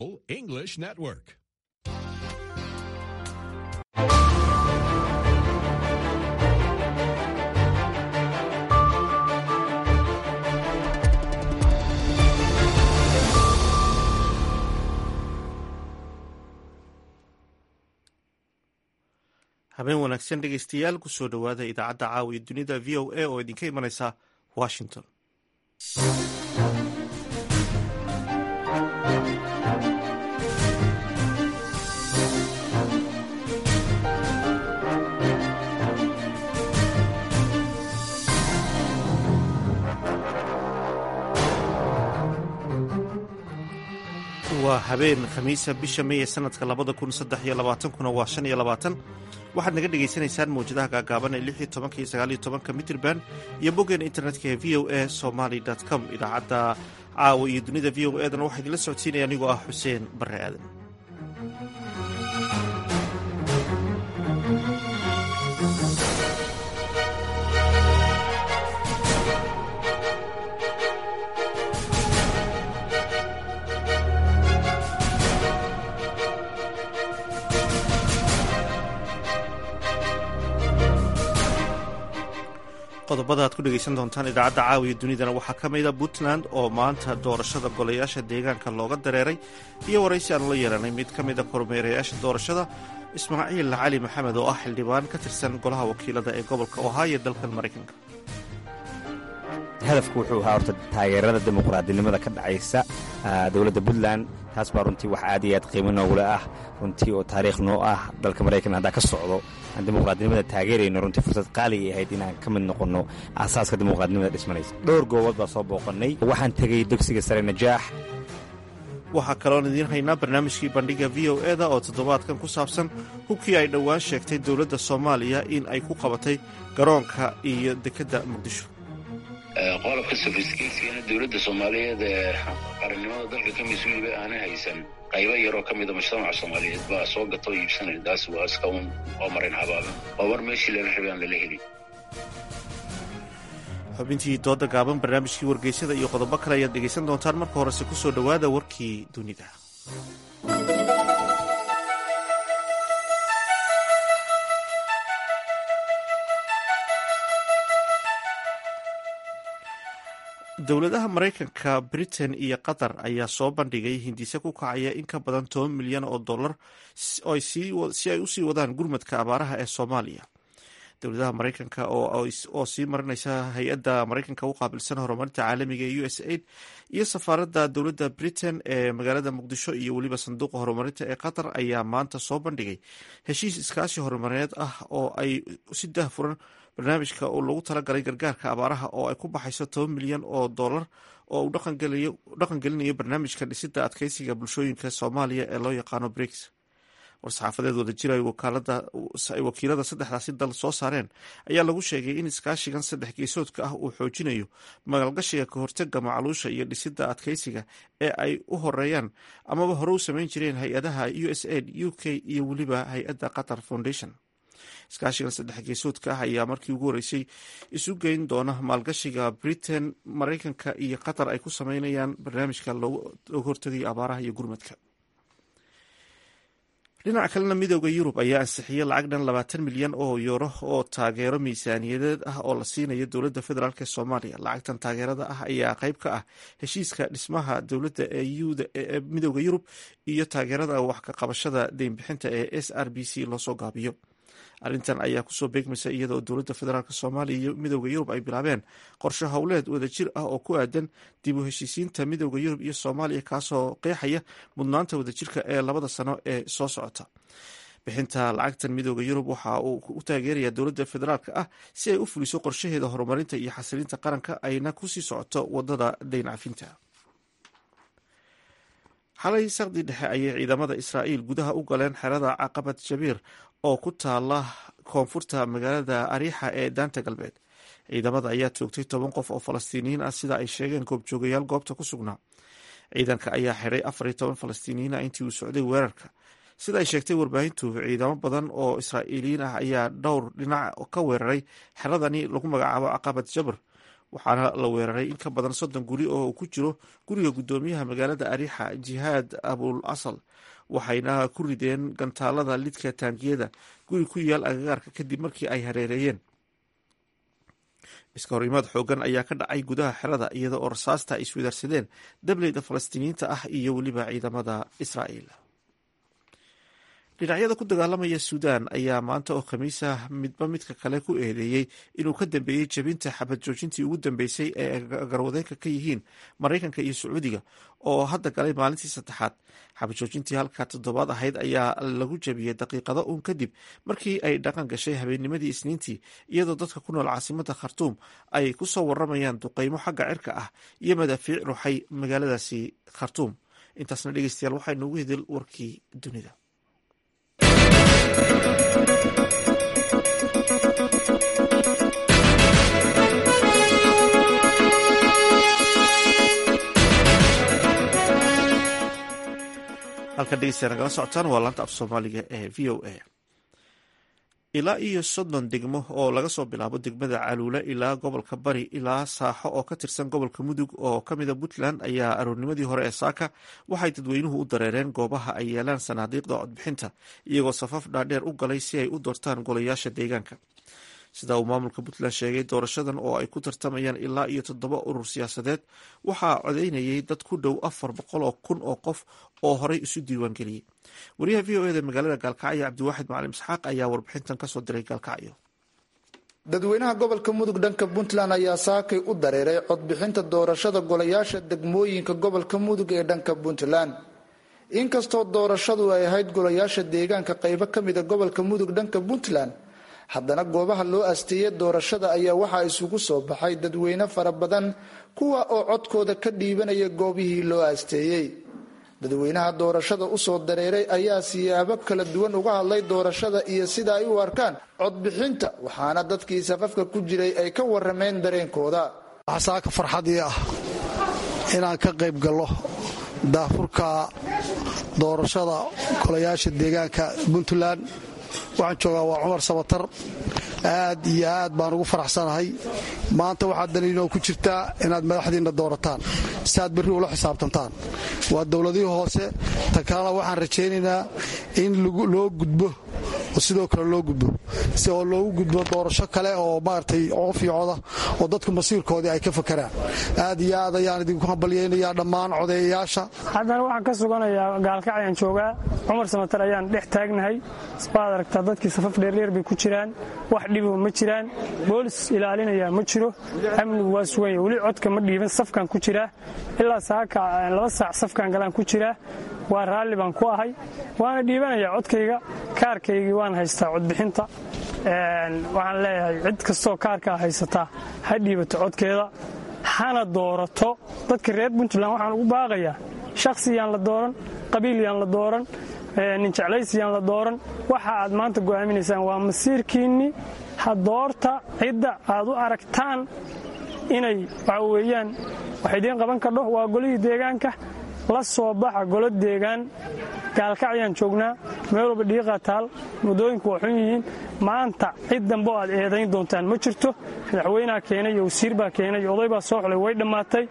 English Network. habeen wanaagsan dhegeystayaal kusoo dhowaada idaacadda caawiya dunida v o a oo idinka imanaysa washington waa habeen khamiisa bisha meeye sanadka labada kun saddex iyo labaatankuna waa shan iyo labaatan waxaad naga dhagaysanaysaan mawjadaha gaagaaban ee lix iyo tobanka iyo sagaal iyo tobanka mitrban iyo boggeena internetka ee v o a somaly com idaacadda caawa iyo dunida v o edana waxaa idinla socodsiinaya anigoo ah xuseen bare aadan qodobada aad ku dhegaysan doontaan idaacadda caawiya dunidana waxaa ka mida puntland oo maanta doorashada golayaasha deegaanka looga dareeray iyo waraysi aanu la yeelanay mid ka mida kormeerayaasha doorashada ismaaciil cali maxamed oo ah xildhibaan ka tirsan golaha wakiilada ee gobolka ohio dalkan maraykanka hadafku wuxuu ahaa horta taageerada dimuqraadinimada ka dhacaysa dowladda puntland taas baa runtii wax aad iyo aad qiimo noogule ah runtii oo taariikh noo ah dalka maraykan haddaa ka socdo aan dimuqraadinimada taageerayno runtii fursad qaaligay ahayd inaan ka mid noqonno aasaaska dimuqraadnimada dhismanaysa dhowr goobood baa soo booqannay waxaan tegey dugsiga sare najaax waxaa kaloon idiin haynaa barnaamijkii bandhiga v o eda oo toddobaadkan ku saabsan hubkii ay dhowaan sheegtay dowladda soomaaliya in ay ku qabatay garoonka iyo dekedda muqdisho qodobka sofiskeedsigana dowladda soomaaliyeed ee qarannimada dalka ka mas-uuliba aanay haysan qaybo yaroo ka mida mujtamaca soomaaliyeed baa soo gatoo iibsanaya taas waa iska un waa marin habaaban waa mar meeshii lala rabay aan lala helin xubintii dooda gaaban barnaamijkii wargeysyada iyo qodobo kale ayaad dhegaysan doontaan marka horese ku soo dhowaada warkii dunida dowladaha maraykanka britain iyo qatar ayaa soo bandhigay hindise ku kacaya in ka badan toban milyan oo dollar si ay usii wadaan gurmadka abaaraha ee soomaaliya dowladaha maraykanka oo sii marinaysa hay-adda maraykanka u qaabilsan horumarinta caalamiga ee u s aid iyo safaaradda dowladda britain ee magaalada muqdisho iyo weliba sanduuqa horumarinta ee qatar ayaa maanta soo bandhigay heshiis iskaashi horumarineed ah oo ay si dahfuran barnaamijka oo lagu talagalay gargaarka abaaraha oo ay ku baxayso toban milyan oo dollar oo uu dhaqan gelinayo barnaamijka dhisida adkeysiga bulshooyinka soomaaliya ee loo yaqaano briks war-saxaafadeed wadajir ay wakiilada saddexdaasi dal soo saareen ayaa lagu sheegay in iskaashigan saddex geesoodka ah uu xoojinayo maalgashiga ka hortaga macluusha iyo dhisida adkeysiga ee ay u horeeyaan amaba hore u samayn jireen hay-adaha u s aid u k iyo weliba hay-adda qatar foundation iskaashigan saddex geesoodka ah ayaa markii ugu horeysay isu geyn doona maalgashiga britain maraykanka iyo qatar ay ku sameynayaan barnaamijka looga hortegayo abaaraha iyo gurmadka dhinaca kalena midooda yurub ayaa ansixiyey lacag dhan labaatan milyan oo yuuro oo taageero miisaaniyadeed ah oo la siinayo dowladda federaalk ee soomaaliya lacagtan taageerada ah ayaa qayb ka ah heshiiska dhismaha dowladda ee midooda yurub iyo taageerada wax ka qabashada deynbixinta ee s r b c loosoo gaabiyo arrintan ayaa kusoo beegmaysa iyadoo dowladda federaalk soomaaliya iyo midooda yurub ay bilaabeen qorshe howleed wadajir ah oo ku aadan dib u heshiisiinta midooda yurub iyo soomaaliya kaasoo qeexaya mudnaanta wadajirka ee labada sano ee soo socota bixinta lacagtan midooda yurub waxa uu u taageerayaa dowladda federaalk ah si ay u fuliso qorshaheeda horumarinta iyo xasilinta qaranka ayna kusii socoto wadada dayn cafinta xalay saqdi dhexe ayay ciidamada israa'iil gudaha u galeen xerada caqabad jabiir oo ku taala koonfurta magaalada ariixa ee daanta galbeed ciidamada ayaa toogtay toban qof oo falastiiniyiin ah sida ay sheegeen goobjoogayaal goobta ku sugnaa ciidanka ayaa xidhay afar iyo toban falastiiniyiin ah intii uu socday weerarka sida ay sheegtay warbaahintu ciidamo badan oo israa'iiliyiin ah ayaa dhowr dhinac ka weeraray xeradani lagu magacaabo caqabad jabr waxaana la weeraray in ka badan soddon guri oo uu ku jiro guriga guddoomiyaha magaalada arixa jihaad abul asal waxayna ku rideen gantaalada lidka taangiyada guri ku yaal agagaarka kadib markii ay hareereeyeen iska horimaad xoogan ayaa ka dhacay gudaha xerada iyada oo rasaasta ay iswadaarsadeen dableyda falastiiniyiinta ah iyo weliba ciidamada israa'iil dhinacyada ku dagaalamaya suudaan ayaa maanta oo khamiisa midba midka kale ku eedeeyey inuu ka dambeeyey jebinta xabad joojintii ugu dambeysay ee garwadeenka ka yihiin maraykanka iyo sacuudiga oo hadda galay maalintii saddexaad xabad joojintii halka toddobaad ahayd ayaa lagu jebiyey daqiiqado uun kadib markii ay dhaqan gashay habeennimadii isniintii iyadoo dadka ku nool caasimada khartuum ay ku soo waramayaan duqeymo xagga cirka ah iyo madaafiic ruuxay magaaladaasi khartuum intaasna dhegeystayaal waxaa noogu hedel warkii dunida halkan dhegeystayaa nagala socotaan waa laanta af soomaaliga ee v o a ilaa iyo soddon degmo oo laga soo bilaabo degmada caluule ilaa gobolka bari ilaa saaxo oo ka tirsan gobolka mudug oo ka mida puntland ayaa aroornimadii hore ee saaka waxay dadweynuhu u dareereen goobaha ay yeelaan sanaadiiqda codbixinta iyagoo safaf dhaadheer u galay si ay u doortaan golayaasha deegaanka sida uu maamulka puntland sheegay doorashadan oo ay ku tartamayaan ilaa iyo toddoba urur siyaasadeed waxaa codeynayay dad ku dhow afar boqol oo kun oo qof oo horey isu diiwaangeliyey wariyaha v o eda magaalada gaalkacyo cabdiwaaxid macalin isxaaq ayaa warbixintan kasoo diray gaalkacyo dadweynaha gobolka mudug dhanka puntland ayaa saakay u dareeray codbixinta doorashada golayaasha degmooyinka gobolka mudug ee dhanka puntland inkastoo doorashadu ay ahayd golayaasha deegaanka qaybo ka mida gobolka mudug dhanka puntland haddana goobaha loo asteeyey doorashada ayaa waxaa isugu soo baxay dadweyne fara badan kuwa oo codkooda ka dhiibanaya goobihii loo asteeyey dadweynaha doorashada usoo dareeray ayaa siyaabo kala duwan uga hadlay doorashada iyo sida ay u arkaan codbixinta waxaana dadkii safafka ku jiray ay ka warameen dareenkooda saaka farxadii ah inaan ka qayb gallo daafurka doorashada golayaasha deegaanka puntland waxaan joogaa waa cumar sabatar aad iyo aad baan ugu faraxsanahay maanta waxaad daliinoo ku jirtaa inaad madaxdiinna doorataan si aad berri ula xisaabtantaan waa dowladihii hoose tan kalena waxaan rajaynaynaa in loo gudbo oo sidoo kale loo gudbo si oo loogu gudbo doorasho kale oo maaragtay coofiicoda oo dadku masiirkoodii ay ka fakaraan aad iyo aad ayaan idinku hambalyaynayaa dhammaan codeeyayaasha haddana waxaan ka suganayaa gaalkacyaan joogaa cumar samatar ayaan dhex taagnahay baad aragtaa dadkii safaf dheerdheer bay ku jiraan wax dhibo ma jiraan boolis ilaalinaya ma jiro amnigu waa suganya weli codka ma dhiiban safkaan ku jiraa ilaa saaka laba saac safkaan galaan ku jiraa waa raalli baan ku ahay waana dhiibanayaa codkayga kaarkaygii waan haystaa codbixinta waxaan leeyahay cid kastoo kaarkaa haysataa ha dhiibato codkeeda hana doorato dadka reer puntland waxaan ugu baaqayaa shakhsi yaan la dooran qabiil yaan la dooran nin jeclaysi yaan la dooran waxa aad maanta go'aaminaysaan waa masiirkiinni ha doorta cidda aad u aragtaan inay waxa weeyaan wax idiin qaban kardho waa golihii deegaanka la soo baxa golo deegaan gaalkacyaan joognaa meel walba dhiiqaa taal muddooyinku waa xun yihiin maanta cid dambe oo aad eedayn doontaan ma jirto madaxweynaha keenay iyo wasiir baa keenay oday baa soo xulay way dhammaatay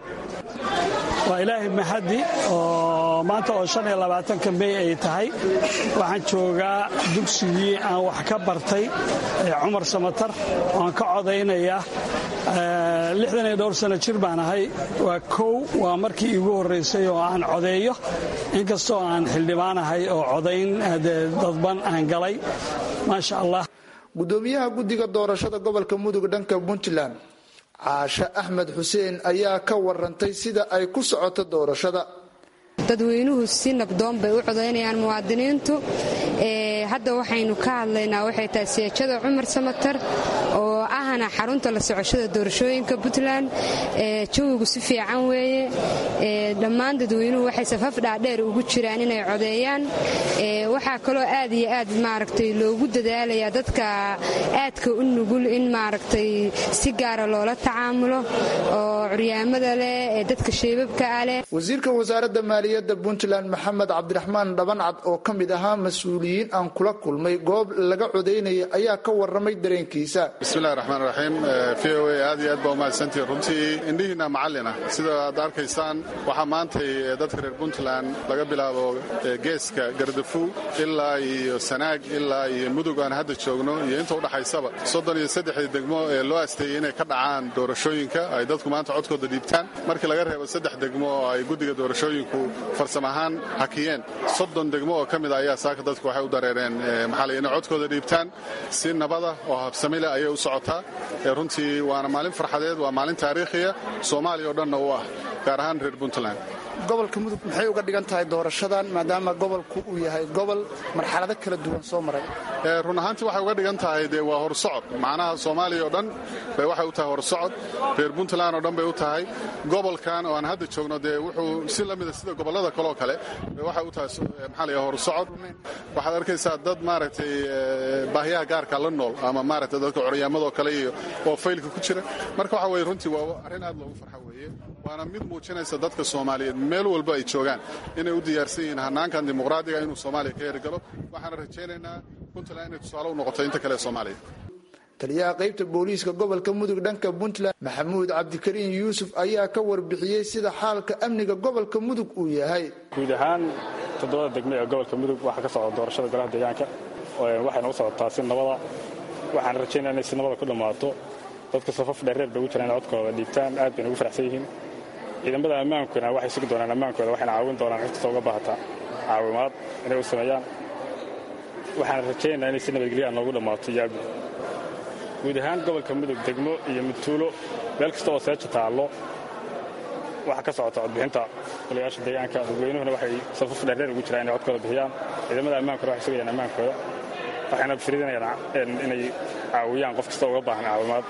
waa ilaahay mahadi oo maanta oo shan iyo labaatanka mey ay tahay waxaan joogaa dugsigii aan wax ka bartay cumar samatar oaan ka codaynayaa lixdan iyo dhowr sano jir baan ahay waa kow waa markii iigu horraysay oo aan codeeyo inkastoo aan xildhibaanahay oo codayn dadban aan galay maasha allah gudoomiyaha guddiga doorashada gobolka mudug dhanka puntland caashe axmed xuseen ayaa ka warantay sida ay ku socoto doorashada dadweynuhu si nabdoon bay u codaynayaan muwaadiniintu hadda waxaynu ka hadlaynaa waxay tahay seejada cumar samatar oo ahna xarunta la socoshada doorashooyinka puntland jawigu si fiican weeye dhammaan dadweynuhu waxay safaf dhaadheer ugu jiraan inay codeeyaan waxaa kaloo aad iyo aad maaragtay loogu dadaalayaa dadka aadka u nugul in maaragtay si gaara loola tacaamulo oo curyaamada leh ee dadka sheebabka ah leh wasiirka wasaaradda maaliyadda puntland maxamed cabdiraxmaan dhabancad oo ka mid ahaa mas-uuliyiin aan kula kulmay goob laga codaynaya ayaa ka waramay dareenkiisa bismillahi raxmaan raxmaan raxiim v o a aad iyo aad baa umahadsantihin runtii indhihiinna macallina sida aad arkaysaan waxaa maantay dadka reer puntland laga bilaabo geeska gardafu ilaa iyo sanaag ilaa iyo mudug aan hadda joogno iyo inta udhaxaysaba soddon iyo saddexdii degmo ee loo asteeyey inay ka dhacaan doorashooyinka ay dadku maanta codkooda dhiibtaan markii laga reebo saddex degmo oo ay guddiga doorashooyinku farsam ahaan hakiyeen soddon degmo oo ka mid a ayaa saaka dadku waxay u dareereen maxaa la inay codkooda dhiibtaan si nabada oo habsami leh ayay u socotaa runtii waana maalin farxadeed waa maalin taariikhiya soomaaliya oo dhanna u ah gaar ahaan reer puntland gobolka mudug maxay uga dhigan tahay doorashadan maadaama gobolku uu yahay gobol marxalado kala duwan soo maray run ahaantii waxay uga dhigan tahay dee waa horsocod macnaha soomaaliya oo dhan bay waxay u tahay horsocod reer puntland oo dhan bay u tahay gobolkan oo aan hadda joogno dee wuxuu si la mida sida gobollada kaleo kale bay waxay u tahay maxaa la horsocod waxaad arkaysaa dad maaragtay baahiyaha gaarka la nool ama maaragtay dadka coryaamadoo kale iyo oo faylka ku jira marka waxa weye runtii waa arrin aad loogu farxa weeye waana mid muujinaysa dadka soomaaliyeed meel walba ay joogaan inay u diyaarsan yihiin hanaankan dimuqraadiga inuu soomaaliya ka hergalo waxaana rajaynaynaa puntland inay tusaale u noqoto inta kale ee soomaaliya taliyaha qaybta booliiska gobolka mudug dhanka puntland maxamuud cabdikariin yuusuf ayaa ka warbixiyey sida xaalka amniga gobolka mudug uu yahay guud ahaan toddobada degme ee gobolka mudug waxaa ka socda doorashada golaha deegaanka waxayna u socotaa si nabada waxaan rajaynaa inay si nabada ku dhammaato dadka safaf dheereer bay ugu jiraan inay codkooda dhiibtaan aad bayna ugu faraxsan yihiin ciidamada ammaankuna waxay sugi doonaan ammaankooda waxayna caawin doonaan cid kasta uga baahata caawimaad inay u sameeyaan waxaan rajaynaynaa inay si nabadgelya noogu dhammaato yaabi guud ahaan gobolka mudug degmo iyo mudtuulo meel kasta oo seeja taallo waxaa ka socota codbixinta golayaasha deegaanka dadweynuhuna waxay safaf dheerdheer ugu jiraan inay codkooda bixiyaan ciidamada ammaankuna waxay sugayaan ammaankooda waxayna firidinayaan inay caawiyaan qof kasta uga baahan caawimaad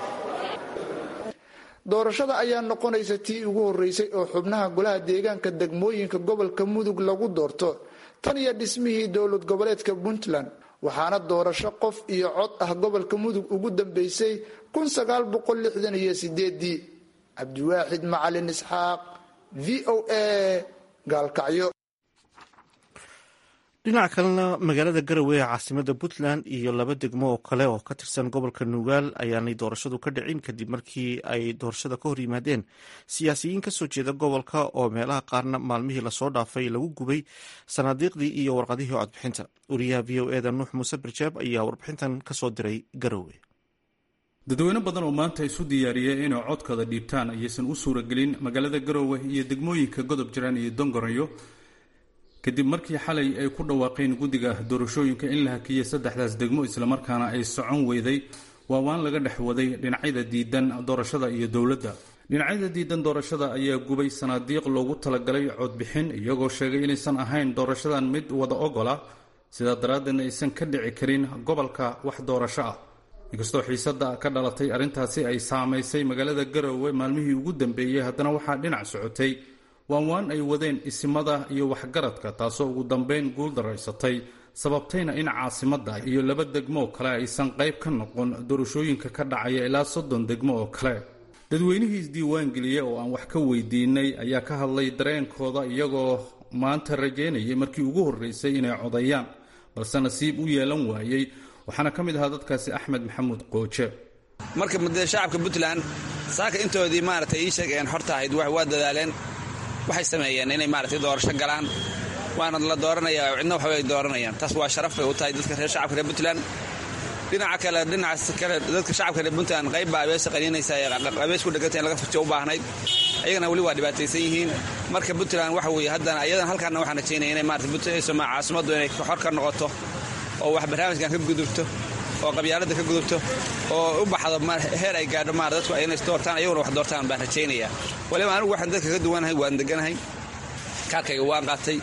doorashada ayaa noqonaysa tii ugu horeysay oo xubnaha golaha deegaanka degmooyinka gobolka mudug lagu doorto tan iyo dhismihii dowlad goboleedka puntland waxaana doorasho qof iyo cod ah gobolka mudug ugu dambeysay iyo sideedii cabdiwaaxid macalin isxaaq v o a gaalkacyo dhinaca kalena magaalada garowe ee caasimada puntland iyo laba degmo oo kale oo ka tirsan gobolka nugaal ayaanay doorashadu ka dhicin kadib markii ay doorashada ka hor yimaadeen siyaasiyiin kasoo jeeda gobolka oo meelaha qaarna maalmihii lasoo dhaafay lagu gubay sanaadiiqdii iyo warqadihii codbixinta wariyaha v o eda nuux muuse barjaab ayaa warbixintan kasoo diray garowe dadweyne badan oo maanta isu diyaariyey inay codkooda dhiibtaan ayaysan u suuragelin magaalada garowe iyo degmooyinka godob jiraan iyo dongorayo kadib markii xalay ay ku dhawaaqeen guddiga doorashooyinka in la hakiyey saddexdaas degmo islamarkaana ay socon weyday waawaan laga dhex waday dhinacyada diidan doorashada iyo dowladda dhinacyada diidan doorashada ayaa gubay sanaadiiq loogu talagalay codbixin iyagoo sheegay inaysan ahayn doorashadan mid wada ogola sidaa daraaddeedna aysan ka dhici karin gobolka wax doorasho ah inkastoo xiisadda ka dhalatay arrintaasi ay saamaysay magaalada garowe maalmihii ugu dambeeyey haddana waxaa dhinac socotay waanwaan ay wadeen isimada iyo waxgaradka taasoo ugu dambeyn guul daraysatay sababtayna in caasimadda iyo laba degmo kale aysan qayb ka noqon doorashooyinka ka dhacaya ilaa soddon degmo oo kale dadweynihii isdiiwaangeliyey oo aan wax ka weydiinay ayaa ka hadlay dareenkooda iyagoo maanta rajaynayay markii ugu horreysay inay codayaan balse nasiib u yeelan waayey waxaana ka mid ahaa dadkaasi axmed maxamuud qooje marka mudee shacabka puntland saaka intoodii maaragtay ii sheegeen horta ahayd waa dadaaleen waxay sameeyeen inay maaragtay doorasho galaan waana la dooranaya cidna waxba ay dooranayaan taas waa sharaf bay u tahay dadka reer shacabka reer puntland dhinaca kale dhinacaas kale dadka shacabka reer puntland qayb baa abeesa qaniinaysa abees ku dheganta in laga furtiyo u baahnayd ayagana weli waa dhibaataysan yihiin marka puntland waxa weeye haddana ayadan halkaana waxaan rajaynaya inay maarata puntland caasimaddu inay xor ka noqoto oo wax barnaamijkan ka gudubto oo qabyaaladda ka gudubto oo u baxdo heer ay gaadho maar dadku inay doortaan ayaguna wax doortaan baan rajaynaya waliba anigu waxaan dadka ka duwanahay waan deganahay kaarkayga waan qaatay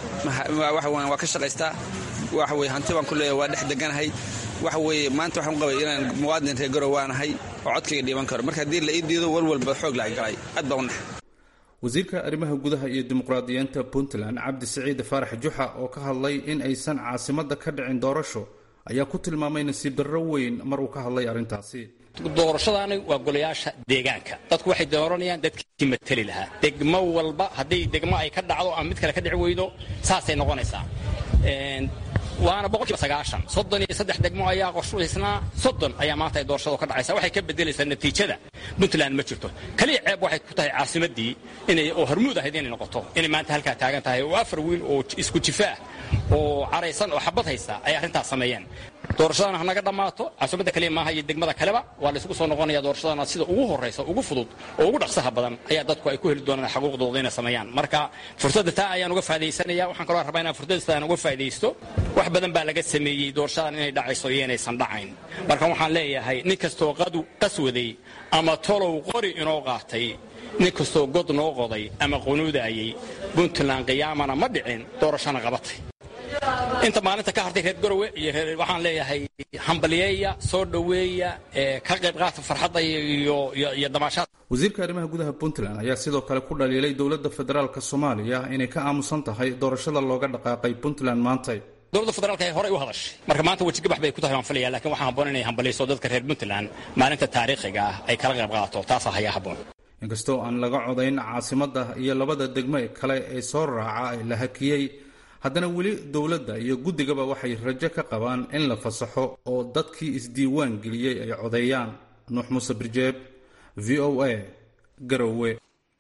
waa ka shaqaystaa waxa weye hanti baan ku leeyahay waa dhex deganahay waxa weeye maanta waxaan qabay inaan muwaadin reer garow waanahay oo codkayga dhiiban karo marka haddii la ii diido walwalba xoog la galay aad baa u nax wasiirka arrimaha gudaha iyo dimuqraadiyiinta puntland cabdi siciid faarax juxa oo ka hadlay in aysan caasimadda ka dhicin doorasho ayaa ku tilmaamay nasiib darro weyn mar uu ka hadlay arrintaasi doorashadaani waa golayaasha deegaanka dadku waxay dooranayaan dadkii mateli lahaa degmo walba haddii degmo ay ka dhacdo ama mid kale ka dhici weydo saasay noqonaysaa waana boqolkiiba sagaashan soddon iyo saddex degmo ayaa qorshaysnaa soddon ayaa maanta ay doorashadu ka dhacaysa waxay ka bedelaysaa natiijada puntland ma jirto kaliya ceeb waxay ku tahay caasimaddii inay oo hormuud ahayd inay noqoto inay maanta halkaa taagan tahay oo afar wiil oo isku jifa ah oo caraysan oo xabad haysa ay arrintaas sameeyeen doorashadana hanaga dhammaato caasimadda kaliya maaha iyo degmada kaleba waa la isugu soo noqonaya doorashadana sida ugu horraysa ugu fudud oo ugu dhaqsaha badan ayaa dadku ay ku heli doonaan xaquuqdooda inay sameeyaan marka fursadda taa ayaan uga faa'idaysanaya waxaan kaloo rabaa inaan fursaddaastaan uga faa'idaysto wax badan baa laga sameeyey doorashadan inay dhacayso iyo inaysan dhacayn marka waxaan leeyahay nin kastoo qadu qaswaday ama tolow qori inoo qaatay nin kastoo god noo qoday ama qunuudaayey puntland qiyaamana ma dhicin doorashana qabatay inta maalinta ka hartay reer garowe iyo waxaan leeyahay hambaliyeeya soo dhoweeya ka qayb qaata farxadda iyo damaashaad wasiirka arrimaha gudaha puntland ayaa sidoo kale ku dhaliilay dowladda federaalka soomaaliya inay ka aamusan tahay doorashada looga dhaqaaqay puntland maantay dowladda federaalka ay horey u hadashay marka maanta wejigabax bay ku tahay waan filaya lakiin waxaa habboon inay hambaliyso dadka reer puntland maalinta taariikhiga ah ay kala qayb qaato taasaa hayaa habboon inkastoo aan laga codayn caasimadda iyo labada degmo kale ee soo raaca ee la hakiyey haddana weli dowladda iyo guddigaba waxay rajo ka qabaan in la fasaxo oo dadkii isdiiwaan geliyey ay codeeyaan nuux muuse birjeeb v o a garowe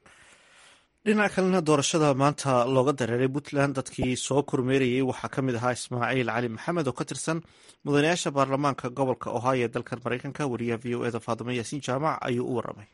dhinaca kalena doorashada maanta looga dareeray puntland dadkii soo kormeerayey waxaa ka mid ahaa ismaaciil cali maxamed oo ka tirsan mudanayaasha baarlamaanka gobolka ohio ee dalkan maraykanka wariyaha v o eda faadimo yaasiin jaamac ayuu u waramay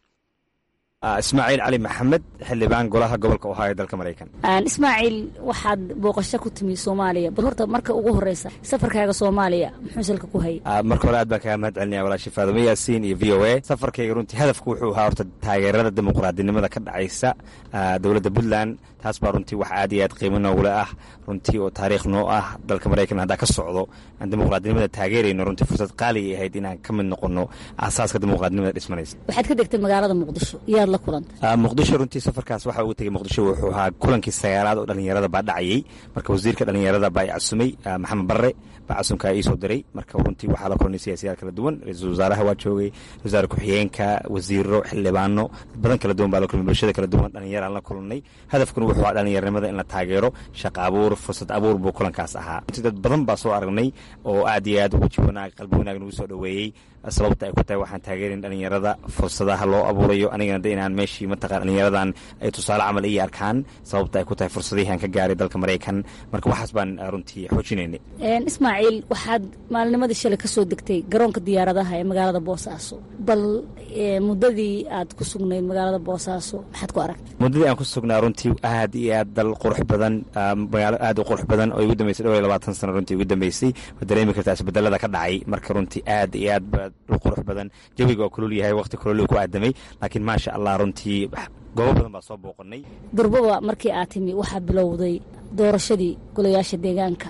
ismaaciil cali maxamed xildhibaan golaha gobolka ohio dalka maraykan ismaaciil waxaad booqasho ku timi soomaaliya bal horta marka ugu horeysa safarkaaga soomaaliya muxuu salka ku hayay marka hore aad baan kaga mahad celinaya walaashi faadimo yaasiin iyo v o a safarkayga runtii hadafku wuxuu ahaa horta taageerada dimuqraadinimada ka dhacaysa dowladda puntland taas baa runtii wax aad iyo aad qiimo noogule ah runtii oo taariikh noo ah dalka maraykan haddaa ka socdo aan dimuqraadinimada taageerayno runtii fursad qaaliga ahayd inaan ka mid noqono aasaaska dimuqraadinimada dhismanaysa waxaad ka degtay magaalada muqdisho iyaad la kulantay muqdisho runtii safarkaas waxa ugu tegay muqdisho wuxuu ahaa kulankii sagaalaad oo dhallinyarada baa dhacayey marka wasiirka dhallinyarada baa i casumay maxamed barre baa casumkaa iisoo diray marka runtii waxaa la kulanay siyaasiyaal kala duwan ra-iisul wasaaraha waa joogay wasaare ku-xigeenka wasiiro xildhibaano dad badan kala duwan baa la kulmay bulshada kala duwan dhallinyaraan la kulanay hadafkuna wuxuu ahaa dhallinyaranimada in la taageero shaqa abuur fursad abuur buu kulankaas ahaa runtii dad badan baa soo aragnay oo aad iyo aad weji wanaag qalbi wanaag nagu soo dhoweeyey sababta ay ku tahay waxaan taageerin dhallinyarada fursadaha loo abuurayo anigana de inaan meeshii mataqan dhallinyaradan ay tusaale camal ii arkaan sababta ay ku tahay fursadihii aan ka gaaray dalka maraykan marka waxaas baan runtii xoojinaynay ismaaciil waxaad maalinimadii shalay ka soo degtay garoonka diyaaradaha ee magaalada boosaaso bal muddadii aad ku sugnayd magaalada boosaaso maxaad ku aragtay muddadii aan ku sugnaa runtii aad iyo aad dal qurux badan magaalo aad u qurux badan oo igu dambeysay dhowr iyo labaatan sano runtii igu dambeysay waad dareemi kartaa isbedelada ka dhacay marka runtii aad iyo aad baa dhul qurux badan jawiga waa kulul yahay waqti kulul ku aadamay laakiin maasha allah runtii goobo badan baa soo booqanay durbaba markii aad timi waxaa bilowday doorashadii golayaasha deegaanka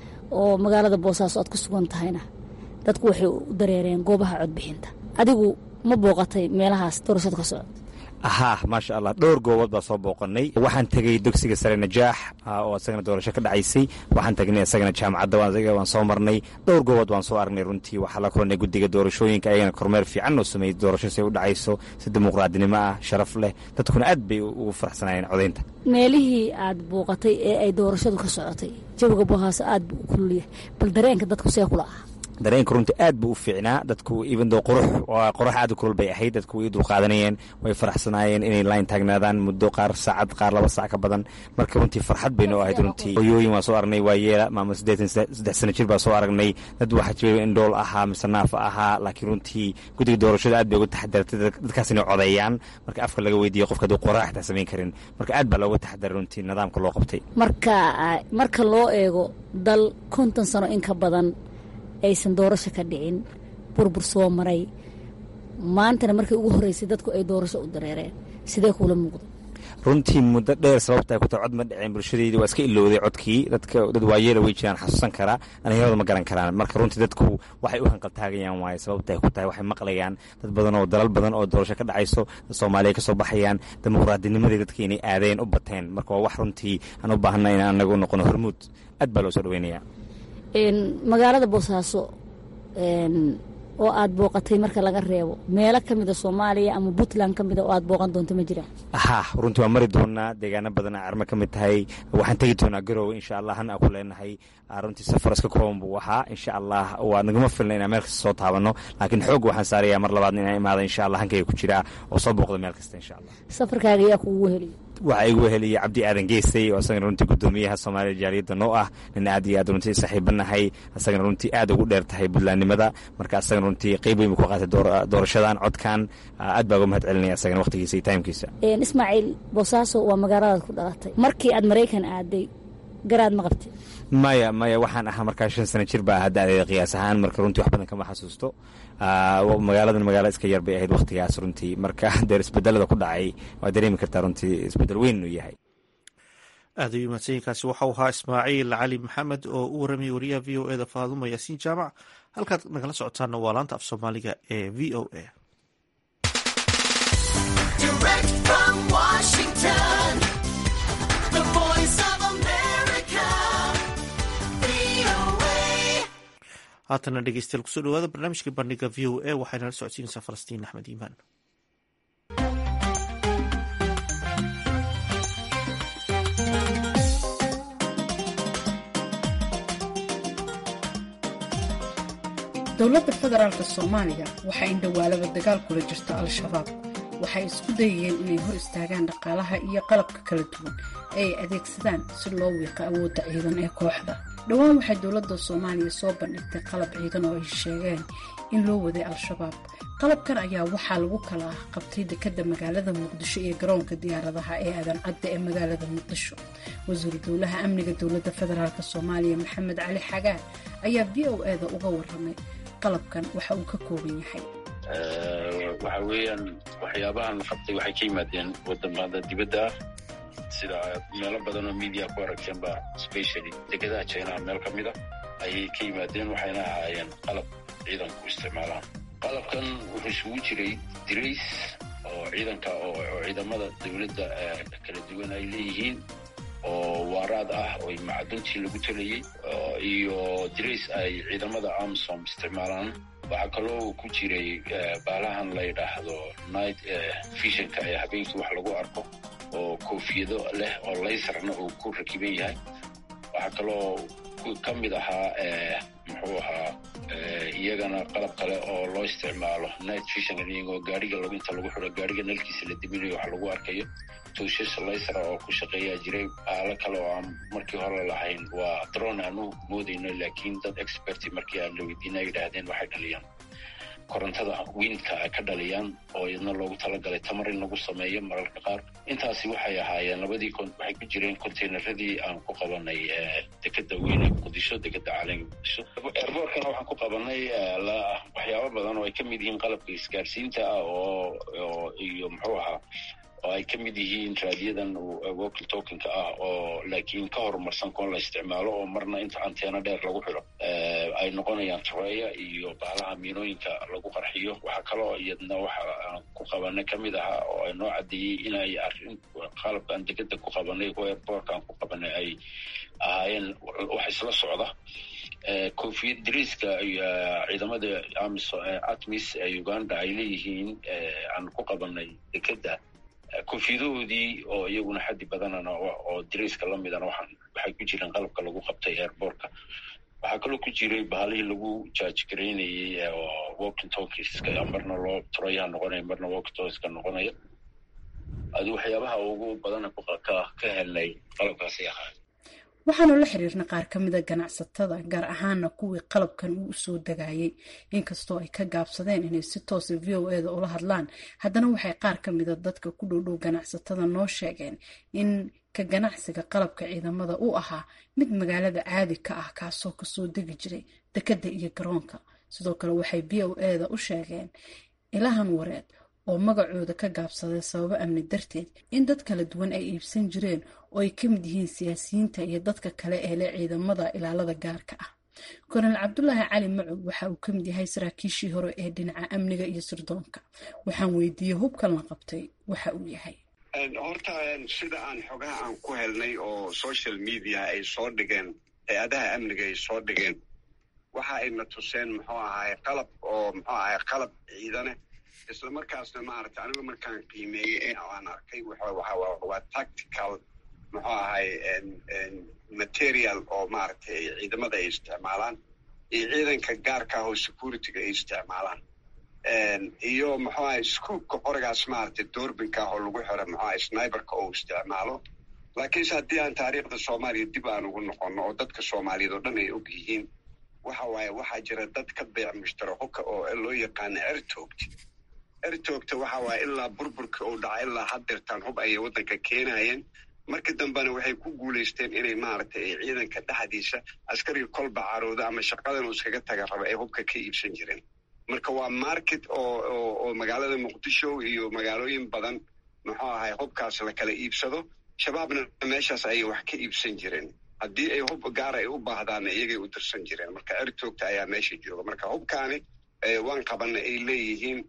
oo magaalada boosaaso aad ku sugan tahayna dadku waxay u dareereen goobaha codbixinta adigu ma booqatay meelahaas doorashada ka socota ahaa maasha allah dhowr goobood baa soo booqanay waxaan tegey dugsiga sare najaax oo isagana doorasho ka dhacaysay waxaan tagnay isagana jaamacadda waan soo marnay dhowr goobood waan soo aragnay runtii waxaa la kulanay guddiga doorashooyinka ayagana kormeer fiican oo sameeyey doorasho si ay u dhacayso si dimuqraadinimo ah sharaf leh dadkuna aad bay ugu faraxsanaayeen codaynta meelihii aad booqatay ee ay doorashadu ka socotay jawiga bohaaso aad buu u kululyahay bal dareenka dadku see kula ah dareenka runtii aad buu u fiicnaa dadku ibando qurux qurux aad u kulul bay ahayd dadku way dulqaadanayeen way faraxsanaayeen inay line taagnaadaan muddo qaar saacad qaar laba saac ka badan marka runtii farxad bay noo ahayd runtii hoyooyin waan soo aragnay waayeela maama siddeetan saddex sano jir baa soo aragnay dad waxaa jira indhool ahaa mise naafa ahaa laakiin runtii guddiga doorashada aad bay uga taxadartay dadkaas inay codeeyaan marka afka laga weydiiyo qofka hadduu qoraa xitaa samayn karin marka aad baa looga taxadaray runtii nidaamka loo qabtay marka marka loo eego dal konton sano in ka badan aysan doorasho ka dhicin burbur soo maray maantana markii ugu horreysay dadku ay doorasho u dareereen sidee kuula muuqda runtii muddo dheer sababta ay ku tahay cod ma dhiceen bulshadeydi waa iska ilowday codkii dadka dad waayeela way jiraan xasuusan karaa dhallinyarada ma garan karaan marka runtii dadku waxay u hanqaltaagayaan waaye sababta ay ku tahay waxay maqlayaan dad badan oo dalal badan oo doorasho ka dhacayso dad soomaaliya ka soo baxayaan dimuqraadinimadii dadka inay aadeen u bateen marka waa wax runtii aan u baahanna inaan anaga u noqono hormuud aad baa loo soo dhaweynaya magaalada boosaaso oo aad booqatay marka laga reebo meelo ka mida soomaaliya ama puntland ka mida oo aad booqan doonto ma jiraan ha runtii waan mari doonaa deegaano badan a carma ka mid tahay waxaan tegi doonaa garowe insha allah hana ku leenahay runtii safar iska kooban buu ahaa insha allah waa nagama filna inaan meel kasta soo taabano laakiin xoog waxaan saarayaa mar labaad inaan imaada insha allah hankayga ku jiraa oo soo booqda meel kasta insha allah safarkaaga ayaa kuugu heliya waxaa igu heliyay cabdi aadan geesay oo isagana runtii gudoomiyaha soomaaliya jaaliyadda noo ah nin aad iyo aad runtii saaxiibanahay isagana runtii aad ugu dheer tahay buntlandnimada marka isagana runtii qeyb weyn buu ku qaatay doorashadan codkan aad baa uga mahad celinaya isagana waqtigiisa iyo taimkiisa ismaaciil boosaaso waa magaaladaad ku dhalatay markii aad maraykan aaday garaad ma qabtay maya maya waxaan ahaa markaa shan sano jir baa ahaa da-deeda qiyaas ahaan marka runtii wax badan kama xasuusto magaaladan magaala iska yar bay ahayd wakhtigaas runtii marka deer isbedelada ku dhacay waa dareemi kartaa runtii isbedel weyn inuu yahay aad ayuu mahadsanyiinkaasi waxau ahaa ismaaciil cali maxamed oo u waramayay wariyaha v o e da faaduma yaasiin jaamac halkaad nagala socotaana waa laanta af soomaaliga ee v o a haatana dhegeystayaal kusoo dhawaada barnaamijka bandhiga v o a waxayna la socodsiinaysaa falastiin axmed iimaan dowladda federaalk soomaaliya waxaa indhawaalaba dagaal kula jirta al-shabaab waxay isku dayayeen inay hor istaagaan dhaqaalaha iyo qalabka kala duwan ee ay adeegsadaan si loo wiiqa awoodda ciidan ee kooxda dhowaan waxay dowladda soomaaliya soo bandhigtay qalab ciidan oo ay sheegeen in loo waday al-shabaab qalabkan ayaa waxaa lagu kala ah qabtay dekadda magaalada muqdisho iyo garoonka diyaaradaha ee aadan cadda ee magaalada muqdisho wasiiru dowlaha amniga dowladda federaalk soomaaliya maxamed cali xagaan ayaa v o e da uga waramay qalabkan waxa uu ka kooban yahay waxa weeyaan waxyaabahan la qabtay waxay ka yimaadeen wadamada dibadda ah sida meelo badan oo media ku aragteenba specially dekedaha jinaha meel ka mida ayay ka yimaadeen waxayna ahaayeen qalab ciidanku isticmaalaan qalabkan wuxuu isugu jiray dirays oo ciidanka oo ciidamada dowladda kala duwan ay leeyihiin oo waaraad ah oo macduntii lagu talayey iyo dirays ay ciidamada amsom isticmaalaan waxaa kaloo ku jiray baalahan la yidhaahdo night visionka ee habeenkii wax lagu arko oo koofiyado leh oo laysarna uu ku rakiban yahay waxaa kaloo ka mid ahaa muxuu ahaa iyagana qalab kale oo loo isticmaalo night visionka iyagoo gaariga lagu inta lagu xiro gaariga nalkiisa la diminayo wax lagu arkayo tuushas laysara oo ku shaqeeyaa jiray baalo kale oo aan markii hore lahayn waa drone aanu moodayno laakiin dad experti markii aan la weydiina yidhaahdeen waxay dhaliyaan korontada wiindka ay ka dhaliyaan oo iyadna loogu talagalay tamar in lagu sameeyo mararka qaar intaasi waxay ahaayeen labadii waxay ku jireen containeradii aan ku qabanay dekeda weyne muqdisho dekeda caalamka muqdisho airbortkana waxaan ku qabanay waxyaabo badan oo ay ka mid yihiin qalabka isgaarsiinta ah oo iyo muxuu ahaa oo ay ka mid yihiin raadiyadan wokil tokenka ah oo laakiin ka horumarsan kuwa la isticmaalo oo marna inta anteena dheer lagu xiro ay noqonayaan tareeya iyo baalaha miinooyinka lagu qarxiyo waxaa kaloo iyadna waxa aan ku qabanay ka mid ahaa oo ay noo caddeeyey inay arrin qalabkaan degada ku qabanay kuwa airbortka aan ku qabanay ay ahaayeen wax isla socda koofiyad dariiska ciidamada atmis ee uganda ay leeyihiin aan ku qabanay dekeda koofiyadahoodii oo iyaguna xaddi badanana oo dariiska la midana waxay ku jireen qalabka lagu qabtay airbortka waxaa kaloo ku jiray bahalihii lagu jaajgaraynayey oo walking talkieska marna loo turayaha noqonaya marna walking talkieska noqonaya adi waxyaabaha ugu badana ka helnay qalabkaasay ahaa waxaanu la xiriirna qaar ka mida ganacsatada gaar ahaana kuwii qalabkan uu usoo dagayay inkastoo ay ka gaabsadeen inay si toosa v o e da ula hadlaan haddana waxay qaar ka mida dadka ku dhowdhow ganacsatada noo sheegeen in ka ganacsiga qalabka ciidamada uu ahaa mid magaalada caadi ka ah kaasoo kasoo degi jiray dekeda iyo garoonka sidoo kale waxay v o e da u sheegeen ilahan wareed oo magacooda ka gaabsaday sababo amni darteed in dad kala duwan ay iibsan jireen oo ay ka mid yihiin siyaasiyiinta iyo dadka kale ee leh ciidamada ilaalada gaarka ah kornel cabdulaahi cali macow waxa uu ka mid yahay saraakiishii hore ee dhinaca amniga iyo sirdoonka waxaan weydiiyey hubkan la qabtay waxa uu yahay horta sida aan xogaha aan ku helnay oo social media ay soo dhigeen hay-adaha amniga ay soo dhigeen waxa ayna tuseen muxuu ahaay qalab oo muxuu ahaay qalab ciidane isla markaasna maaragtay anigu markaan qiimeeyey aan arkay waa tactical muxuu ahay material oo maaragtay ciidamada ay isticmaalaan iyo ciidanka gaarka ah oo securityga ay isticmaalaan iyo muxuu ahay scoopka qorigaas maaragtay doorbinka ah oo lagu xiro muxuu ahay sniberka oo isticmaalo laakiinse haddii aan taariikhda soomaaliya dib aan ugu noqono oo dadka soomaaliyeed oo dhan ay og yihiin waxa waaye waxaa jira dad ka beec mushtara hubka oo loo yaqaano ertoogta ertoogta waxa waaye ilaa burburka uu dhaca ilaa haddeertaan hub ayay waddanka keenayeen markii dambena waxay ku guulaysteen inay maaragtay ciidanka dhexdiisa askariga kolba carooda ama shaqadan uu iskaga taga raba ay hubka ka iibsan jireen marka waa market oo oo magaalada muqdisho iyo magaalooyin badan muxuu ahay hubkaas la kala iibsado shabaabna meeshaas ayay wax ka iibsan jireen haddii ay hub gaar ay u baahdaanna iyagay u dirsan jireen marka ertoogta ayaa meesha jooga marka hubkaani waan qabana ay leeyihiin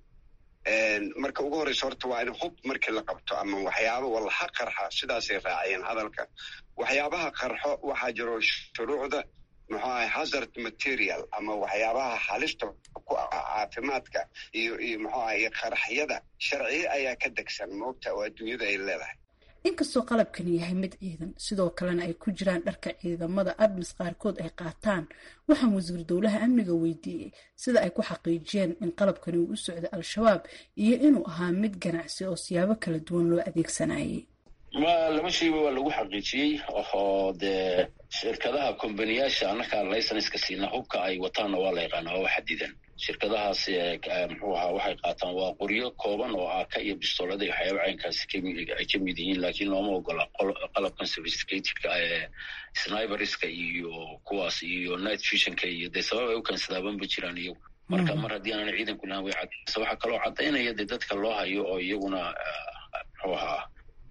marka ugu horeysa horta waa in hub markii la qabto ama waxyaaba walaha qarxa sidaasay raaciyeen hadalka waxyaabaha qarxo waxaa jiro shuruucda muxuu ahay hazard material ama waxyaabaha halista ku ah caafimaadka iyo iyo muxuu ahay qaraxyada sharciye ayaa ka degsan moogta oo adduunyada ay leedahay inkastoo qalabkani yahay mid ciidan sidoo kalena ay ku jiraan dharka ciidamada admis qaarkood ay qaataan waxaan wasiir dowlaha amniga weydiiyey sida ay ku xaqiijiyeen in qalabkani uu u socday al-shabaab iyo inuu ahaa mid ganacsi oo siyaabo kala duwan loo adeegsanayay ma laba shayba waa lagu xaqiijiyey oo dee shirkadaha kombaniyaasha annakaa laysenska siina hubka ay wataanna waa la yaqaana waa xadidan shirkadahaas muxuu ahaa waxay qaataan waa qoryo kooban oo aaka iyo bistoolada iyo waxyaaba caynkaasi ay ka mid yihiin laakiin looma ogola qalabkan sophisticatedka ee sniberska iyo kuwaas iyo night visionka iyo dee sabab ay u keensadaabanba jiraan iyagu marka mar haddii aanan ciidanku lahan way cadaysa waxaa kaloo caddaynaya dee dadka loo hayo oo iyaguna muxuu ahaa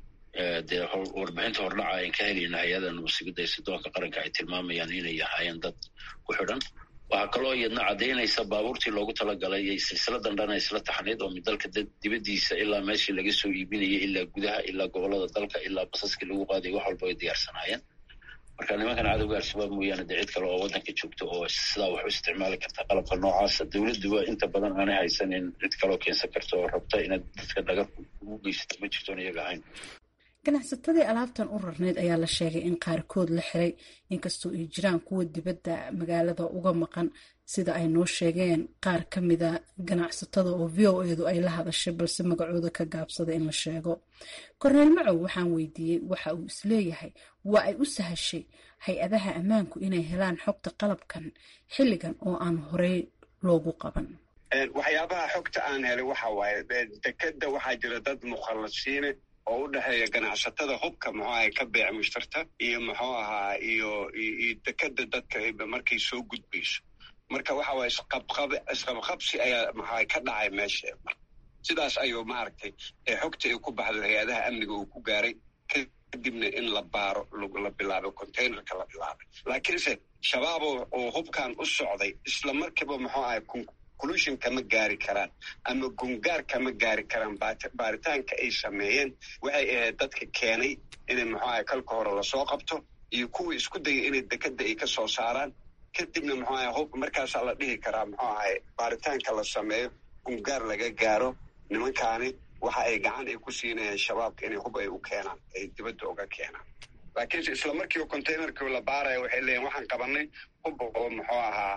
dee warbixinta hordhaca ayn ka helayna hay-ada nabadsigida ee sidoonka qaranka ay tilmaamayaan inay ahaayeen dad ku xidhan waxaa kaloo iyadna caddaynaysa baabuurtii loogu talagalay iyo silsiladan dhana isla taxnayd oo dalka dibaddiisa ilaa meeshii laga soo iibinayay ilaa gudaha ilaa gobolada dalka ilaa basaskii lagu qaaday wax walba ay diyaarsanaayeen marka nimankan cadowga al-shabaab mooyaane dee cid kale oo waddanka joogta oo sidaa wax u isticmaali karta qalabka noocaasa dowladduba inta badan aanay haysanin cid kaloo keensan karta oo rabta inaad dadka dhagar ugu geysato ma jirtoon iyaga ahayn ganacsatadii alaabtan u rarneyd ayaa la sheegay in qaarkood la xiray inkastoo ay jiraan kuwa dibadda magaalada uga maqan sida ay noo sheegeen qaar ka mida ganacsatada oo v o edu ay la hadashay balse magacooda ka gaabsada in la sheego korneel macow waxaan weydiiyey waxa uu isleeyahay waa ay u sahashay hay-adaha ammaanku inay helaan xogta qalabkan xilligan oo aan horey loogu qaban waxyaabaha xogta aan helay waxa waaye dekeda waxaa jira dad mukhallasiine oo u dhexeeya ganacsatada hubka muxuu ahay ka beec mushtarta iyo muxuu ahaa iyo iyo dekeda dadka markay soo gudbayso marka waxa waye isqabqab isqabqabsi ayaa maxaa ka dhacay meesha sidaas ayuu maaragtay xogta ay ku baxdo hay-adaha amniga uu ku gaaray kadibna in la baaro la bilaabay containerka la bilaabay laakiinse shabaab oo hubkan u socday isla markiiba muxuu ahay conclusion kama gaari karaan ama gungaar kama gaari karaan baaritaanka ay sameeyeen waxay ahayd dadka keenay inay muxuu ahay kalka hore lasoo qabto iyo kuwii isku dayay inay dekeda ay ka soo saaraan kadibna muxuu ahay hub markaasaa la dhihi karaa muxuu ahay baaritaanka la sameeyo gungaar laga gaaro nimankaani waxa ay gacan ay ku siinayaan shabaabka inay hub ay u keenaan ay dibadda uga keenaan laakiinse isla markiiba containerkii la baaraya waxay leeyihin waxaan qabanay hub oo muxuu ahaa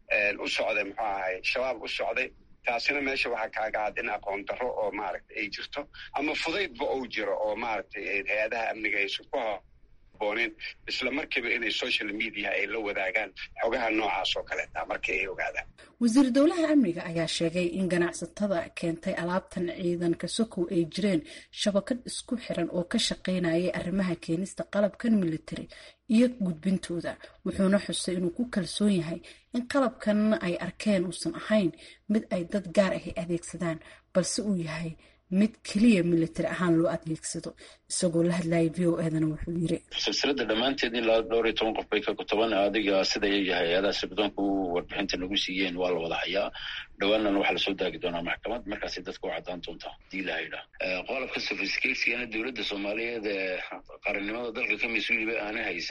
u socday muxuu ahay shabaab u socday taasina meesha waxaa kaaga cad in aqoon darro oo maaragtay ay jirto ama fudaydba uu jiro oo maaragtay hay-adaha amniga aysan ku habooneen isla markiiba inay social media ay la wadaagaan xogaha noocaas oo kaleeta markii ay ogaadaan wasiir dowlaha amniga ayaa sheegay in ganacsatada keentay alaabtan ciidanka sokow ay jireen shabakad isku xiran oo ka shaqaynayay arrimaha keenista qalabkan military iyo gudbintooda wuxuuna xusay inuu ku kalsoon yahay in qalabkan ay arkeen uusan ahayn mid ay dad gaar ahi adeegsadaan balse uu yahay mid keliya military ahaan loo adeegsado isagoo la hadlayay v o edana wuxuu yiri silsilada dhammaanteed ilaa dhowr iyo toban qof bay ka toban adiga sida hay-adaha sirdoonka u warbixinta nagu siiyeen waa la wada hayaa dhawaanana waxaa lasoo daagi doonaa maxkamad markaasay dadka u caddaan doontaa hadii la haydhaa qolabka sophisticateskana dowladda soomaaliyeed ee qarannimada dalka ka mas-uuliba aanay haysan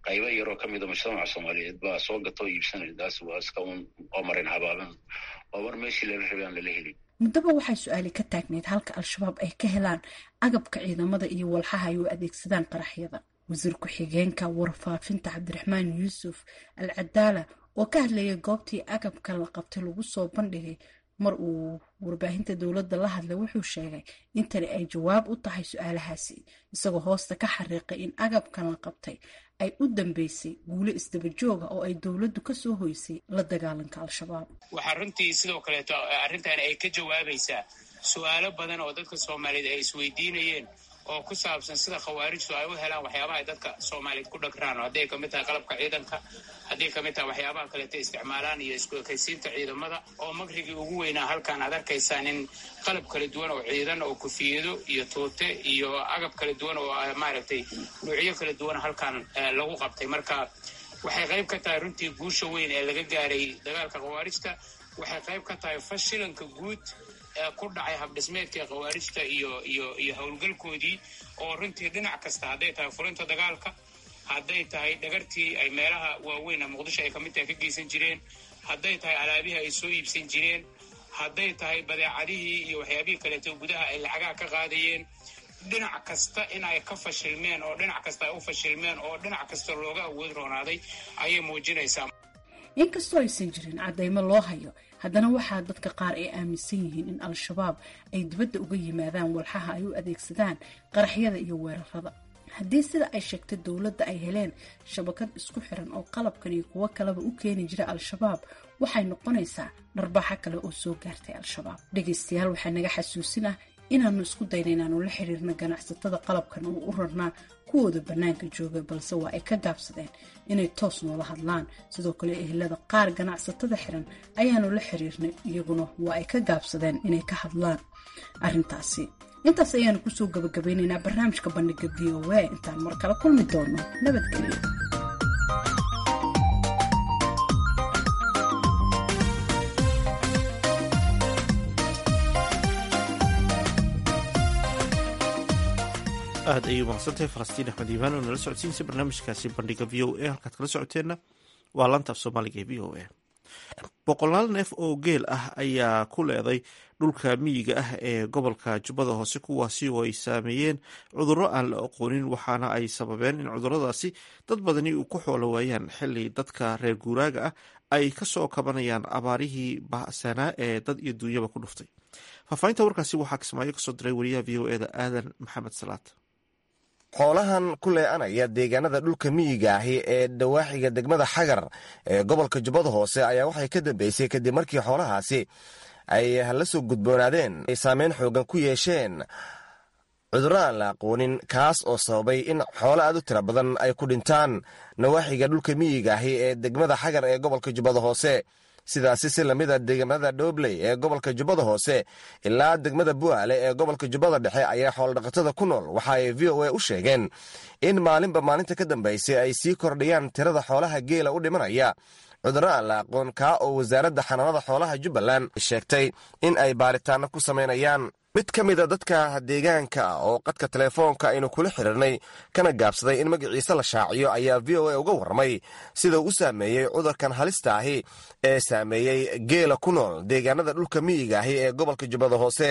qaybo yaroo ka mida mujtamaca soomaaliyeed baa soo gata oo iibsanaya taas waa iska un oo marin habaaban oo mar meeshii lala rabay aan lala helin muddaba waxay su-aali ka taagneyd halka al-shabaab ay ka helaan agabka ciidamada iyo walxaha ay u adeegsadaan qaraxyada wasiir ku-xigeenka warfaafinta cabdiraxmaan yuusuf al cadaala oo ka hadlayay goobtii agabka la qabtay lagu soo bandhigay mar uu warbaahinta dowladda la hadlay wuxuu sheegay in tani ay jawaab u tahay su-aalahaasi isagoo hoosta ka xariiqay in agabkan la qabtay ay u dambeysay guulo isdabajooga oo ay dowladdu ka soo hoysay la dagaalanka al-shabaab waxaa runtii sidoo kaleeto arrintan ay ka jawaabaysaa su-aalo badan oo dadka soomaaliyeed ay isweydiinayeen oo ku saabsan sida khawaarijtu ay u helaan waxyaabaha ay dadka soomaaliyeed ku dhagraan oo hadday kamid tahay qalabka ciidanka hadday kamid tahay waxyaabaha kaleeto isticmaalaan iyo isku ekaysiinta ciidamada oo makrigii ugu weynaa halkaan aad arkaysaan in qalab kala duwan oo ciidan oo kufiyado iyo tuute iyo agab kala duwan oo maaragtay nuucyo kala duwan halkaan lagu qabtay marka waxay qayb ka tahay runtii guusha weyn ee laga gaaray dagaalka khawaarijta waxay qayb ka tahay fashilanka guud ku dhacay habdhismeedkii khawaarijta iyo iyo iyo howlgalkoodii oo runtii dhinac kasta hadday tahay fulinta dagaalka hadday tahay dhagartii ay meelaha waaweyna muqdisho ay kamid tahay ka geysan jireen hadday tahay alaabihii ay soo iibsan jireen hadday tahay badeecadihii iyo waxyaabihii kaleeto gudaha ay lacagaha ka qaadayeen dhinac kasta in ay ka fashilmeen oo dhinac kasta ay u fashilmeen oo dhinac kasta looga awood roonaaday ayay muujinaysaa inkastoo aysan jirin caddaymo loo hayo haddana waxaa dadka qaar ay aaminsan yihiin in al-shabaab ay dibadda uga yimaadaan walxaha ay u adeegsadaan qaraxyada iyo weerarada haddii sida ay sheegtay dowladda ay heleen shabakad isku xiran oo qalabkan iyo kuwo kaleba u keeni jira al-shabaab waxay noqonaysaa dharbaaxo kale oo soo gaartay al-shabaab dhegaystayaal waxaa naga xasuusin ah inaannu isku dayna inaanu la xiriirno ganacsatada qalabkan oo u rarnaa kuwooda bannaanka jooga balse waa ay ka gaabsadeen inay toos noola hadlaan sidoo kale ehelada qaar ganacsatada xiran ayaanu la xiriirnay iyaguna waa ay ka gaabsadeen inay ka hadlaan arrintaasi intaas ayaanu kusoo gabagabeynaynaa barnaamijka bandhiga v o a intaan mar kale kulmi doono nabadgelyo aad ayay umaqsantahay falastiin axmed iimaan oo nala socodsiinaysa barnaamijkaasi bandhiga v o a halkaad kala socoteenna waa laanta af soomaaliga ee v o a boqolaal neef oo geel ah ayaa ku leeday dhulka miyiga ah ee gobolka jubbada hoose kuwaasi oo ay saameeyeen cudurro aan la aqoonin waxaana ay sababeen in cuduradaasi dad badani uu ku xoolo waayaan xili dadka reer guuraaga ah ay kasoo kabanayaan abaarihii bahsanaa ee dad iyo duunyaba ku dhuftay faahfaahinta warkaasi waxaa kismaayo kasoo diray wariyaha v o eda aadan maxamed salaad xoolahan ku lee'anaya deegaanada dhulka miyiga ahi ee dawaaxiga degmada xagar ee gobolka jubbada hoose ayaa waxay ka dambeysay kadib markii xoolahaasi ay la soo gudboonaadeen ay saameyn xoogan ku yeesheen cudurro aan la aqoonin kaas oo sababay in xoolo aad u tira badan ay ku dhintaan nawaaxiga dhulka miyiga ahi ee degmada xagar ee gobolka jubbada hoose sidaasi si lamida degmada dhobley ee gobolka jubbada hoose ilaa degmada bu'aale ee gobolka jubbada dhexe ayaa xoolodhaqatada ku nool waxa ay v o a u sheegeen in maalinba maalinta ka dambaysay ay sii kordhiyaan tirada xoolaha geela u dhimanaya cudurro aan la aqoon kaa oo wasaaradda xanaanada xoolaha jubbaland sheegtay in ay baaritaano ku samaynayaan mid ka mida dadka deegaanka ah oo qadka telefoonka aynu kula xiriirnay kana gaabsaday in magaciisa la shaaciyo ayaa v o a uga warramay sida uu u saameeyey cudurkan halista ahi ee saameeyey geela ku nool deegaanada dhulka miyiga ahi ee gobolka jubbada hoose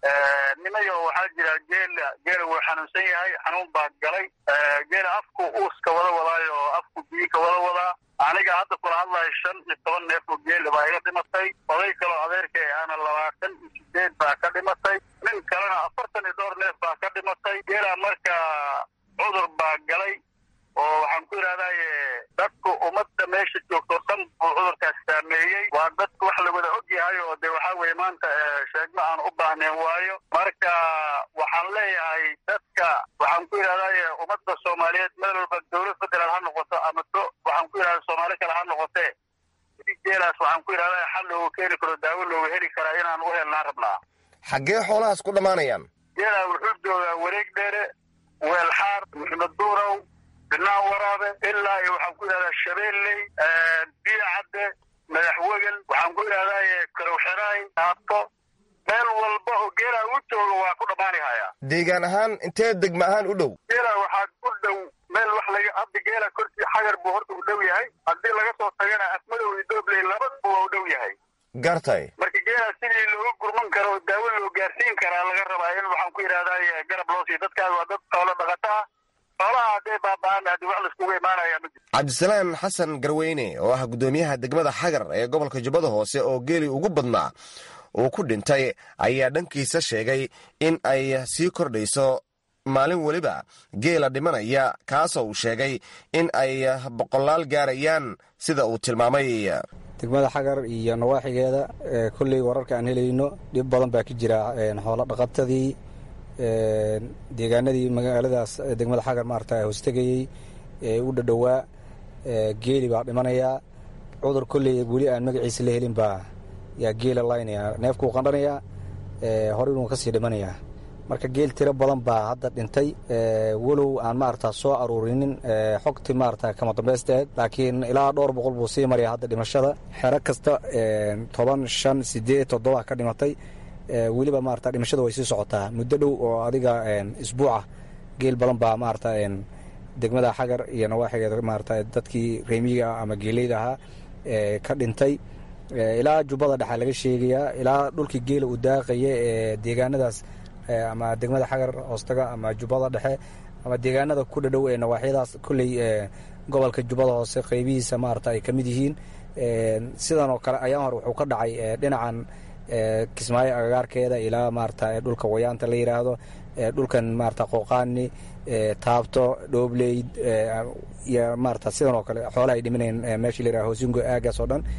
nimayo waxaa jira geela geela wuu xanuunsan yahay xanuun baa galay geela afku uuska wada wadaayo oo afku biyi ka wada wadaa aniga hadda kula hadlayo shan iyo toban neef oo geela baa iga dhimatay oday kaloo adeerka ahana labaatan iyo sideed baa ka dhimatay nin kalena afartan iyo dhowr neef baa ka dhimatay geela marka cudur baa galay oo waxaan ku yidhahdaye dadku ummadda meesha joogto dhan buu cudurkaas saameeyey waa dadku wax lawada og yahay oo de waxaa weye maanta sheegmo aan u baahnayn waayo marka waxaan leeyahay dadka waxaan ku yidhahdaye ummadda soomaaliyeed meel walba dowlad federaal ha noqoto ama do waxaan ku yidhahda soomaali kale ha noqotee sidii geelaas waxaan ku yidhahda xal loogu keeni karo daawo loogu heli karaa inaan u helnaan rabnaa xaggee xoolahaas ku dhammaanayaan geelaa wuxuu joogaa wareeg dheere weelxaar maxmed duurow binaan waraabe ilaa iyo waxaan ku yidhahdaa shabeelley biyo cadde madaxwegel waxaan ku yidhahdaa karowxeraay aato meel walba oo geelaa u jooga waa ku dhammaanihaya deegaan ahaan intee degma ahaan u dhow geela waxaa u dhow meel wax laga hadda geela korkii xagar laga soo tagana afmadow iyo doobley labadaba waa u dhow yahay gartay marka geelaa sidii looga gurman karo oo daawo loo gaarsiin karaa laga rabaa in waxaan ku yidhahdaa garab loo siiyo dadkaas waa dad xoolo dhaqata ah xoolaha hadday baaba'aan haddii wax laiskugu imaanaya ma jiro cabdisalaan xasan garweyne oo ah guddoomiyaha degmada xagar ee gobolka jubbada hoose oo geeli ugu badnaa uu ku dhintay ayaa dhankiisa sheegay in ay sii kordhayso maalin weliba geela dhimanaya kaasoo uu sheegay in ay boqolaal gaarayaan sida uu tilmaamay degmada xagar iyo nawaaxigeeda kolley wararka aan helayno dhib badan baa ka jira xoolo dhaqatadii deegaanadii magaaladaas degmada xagar maarata hoostegayey ee u dhadhowaa geeli baa dhimanayaa cudur kolley weli aan magaciisa la helin baa yaa geela laynaya neefkuu qandhanayaa hore inuu kasii dhimanayaa marka geel tiro badan baa hadda dhintay walow aan maarata soo aruurinin xogti maarata kama dambaysteed laakiin ilaa dhowr boqol buu sii maraya hadda dhimashada xero kasta toban shan sideed toddoba ka dhimatay weliba maarata dhimashada way sii socotaa muddo dhow oo adiga isbuuca geel badan baa maarata degmada xagar iyo nawaaxigeeda maarata dadkii reemiga ama geeleyda ahaa ka dhintay ilaa jubbada dhexa laga sheegayaa ilaa dhulkii geela uu daaqaya ee deegaanadaas ama degmada xagar hoostaga ama jubbada dhexe ama deegaanada ku dhadhow ee nawaaxyadaas kolley gobolka jubbada hoose qeybihiisa maarata ay ka mid yihiin sidan oo kale ayaan hore wuxuu ka dhacay dhinacan kismaayo agagaarkeeda ilaa maarata dhulka wayaanta la yidhaahdo dhulkan maarata qooqaani taabto dhoobley iyo maarata sidan oo kale xoolaha ay dhimanayeen meeshii la yidhahdo hoosingo aagaas oo dhan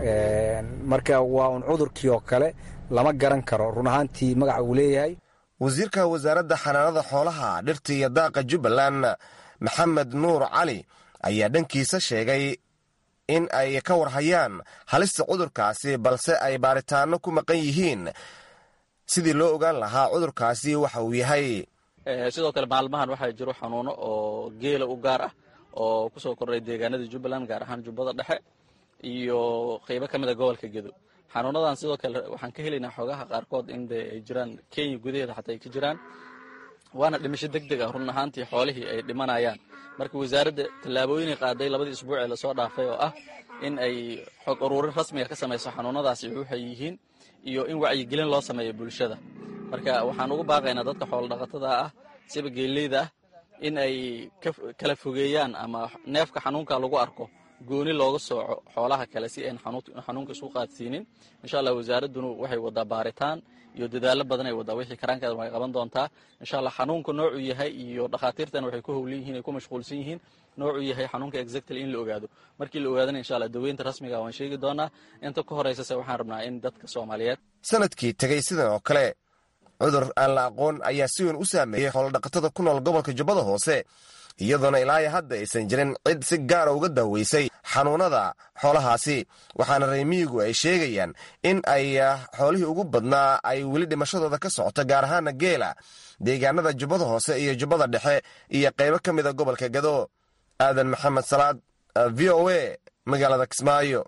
marka waa un cudurkii oo kale lama garan karo run ahaantii magaca uu leeyahay wasiirka wasaaradda xanaanada xoolaha dhirta iyo daaqa jubbaland maxamed nuur cali ayaa dhankiisa sheegay in ay ka warhayaan halista cudurkaasi balse ay baaritaano ku maqan yihiin sidii loo ogaan lahaa cudurkaasi waxa uu yahay sidoo kale maalmahan waxaa jiro xanuuno oo geela u gaar ah oo kusoo kordhay deegaanada jubbaland gaar ahaan jubbada dhexe iyo qeybo ka mid a gobolka gedo xanuunadan sidoo kale waxaan ka helaynaa xoogaha qaarkood in de ay jiraan kenya gudaheeda xataa ay ka jiraan waana dhimasho deg deg ah run ahaantii xoolihii ay dhimanayaan marka wasaaradda tallaabooyinay qaaday labadii isbuuc ee lasoo dhaafay oo ah in ay xog uruurin rasmiga ka samayso xanuunadaasi waxay yihiin iyo in wacyigelin loo sameeyo bulshada marka waxaan ugu baaqaynaa dadka xoolo dhaqatada ah siba geeleyda ah in ay kala fogeeyaan ama neefka xanuunka lagu arko gooni looga sooco xoolaha kale si ayn xanuunka isu qaadsiinin insha allah wasaaradduna waxay wadaa baaritaan iyo dadaalo badan ay wadaa wixii karaankeeda way qaban doontaa insha allah xanuunka noocuu yahay iyo dhakhaatiirtana waxay ku howlan yihiin ay ku mashquulsan yihiin noocuu yahay xanuunka exactly in la ogaado markii la ogaadana insha allah daweynta rasmiga waan sheegi doonaa inta ka horeysase waxaan rabnaa in dadka soomaaliyeed sanadkii tegey sidan oo kale cudur aan la aqoon ayaa si weyn u saameeyey xoolodhaqatada ku nool gobolka jubbada hoose iyadoona ilaayo hadda aysan jirin cid si gaara uga daaweysay xanuunada xoolahaasi waxaana reemiyigu ay sheegayaan in ay xoolihii ugu badnaa ay weli dhimashadooda ka socoto gaar ahaana geela deegaanada jubbada hoose iyo jubbada dhexe iyo qaybo ka mida gobolka gado aadan maxamed salaad v o a magaalada kismaayo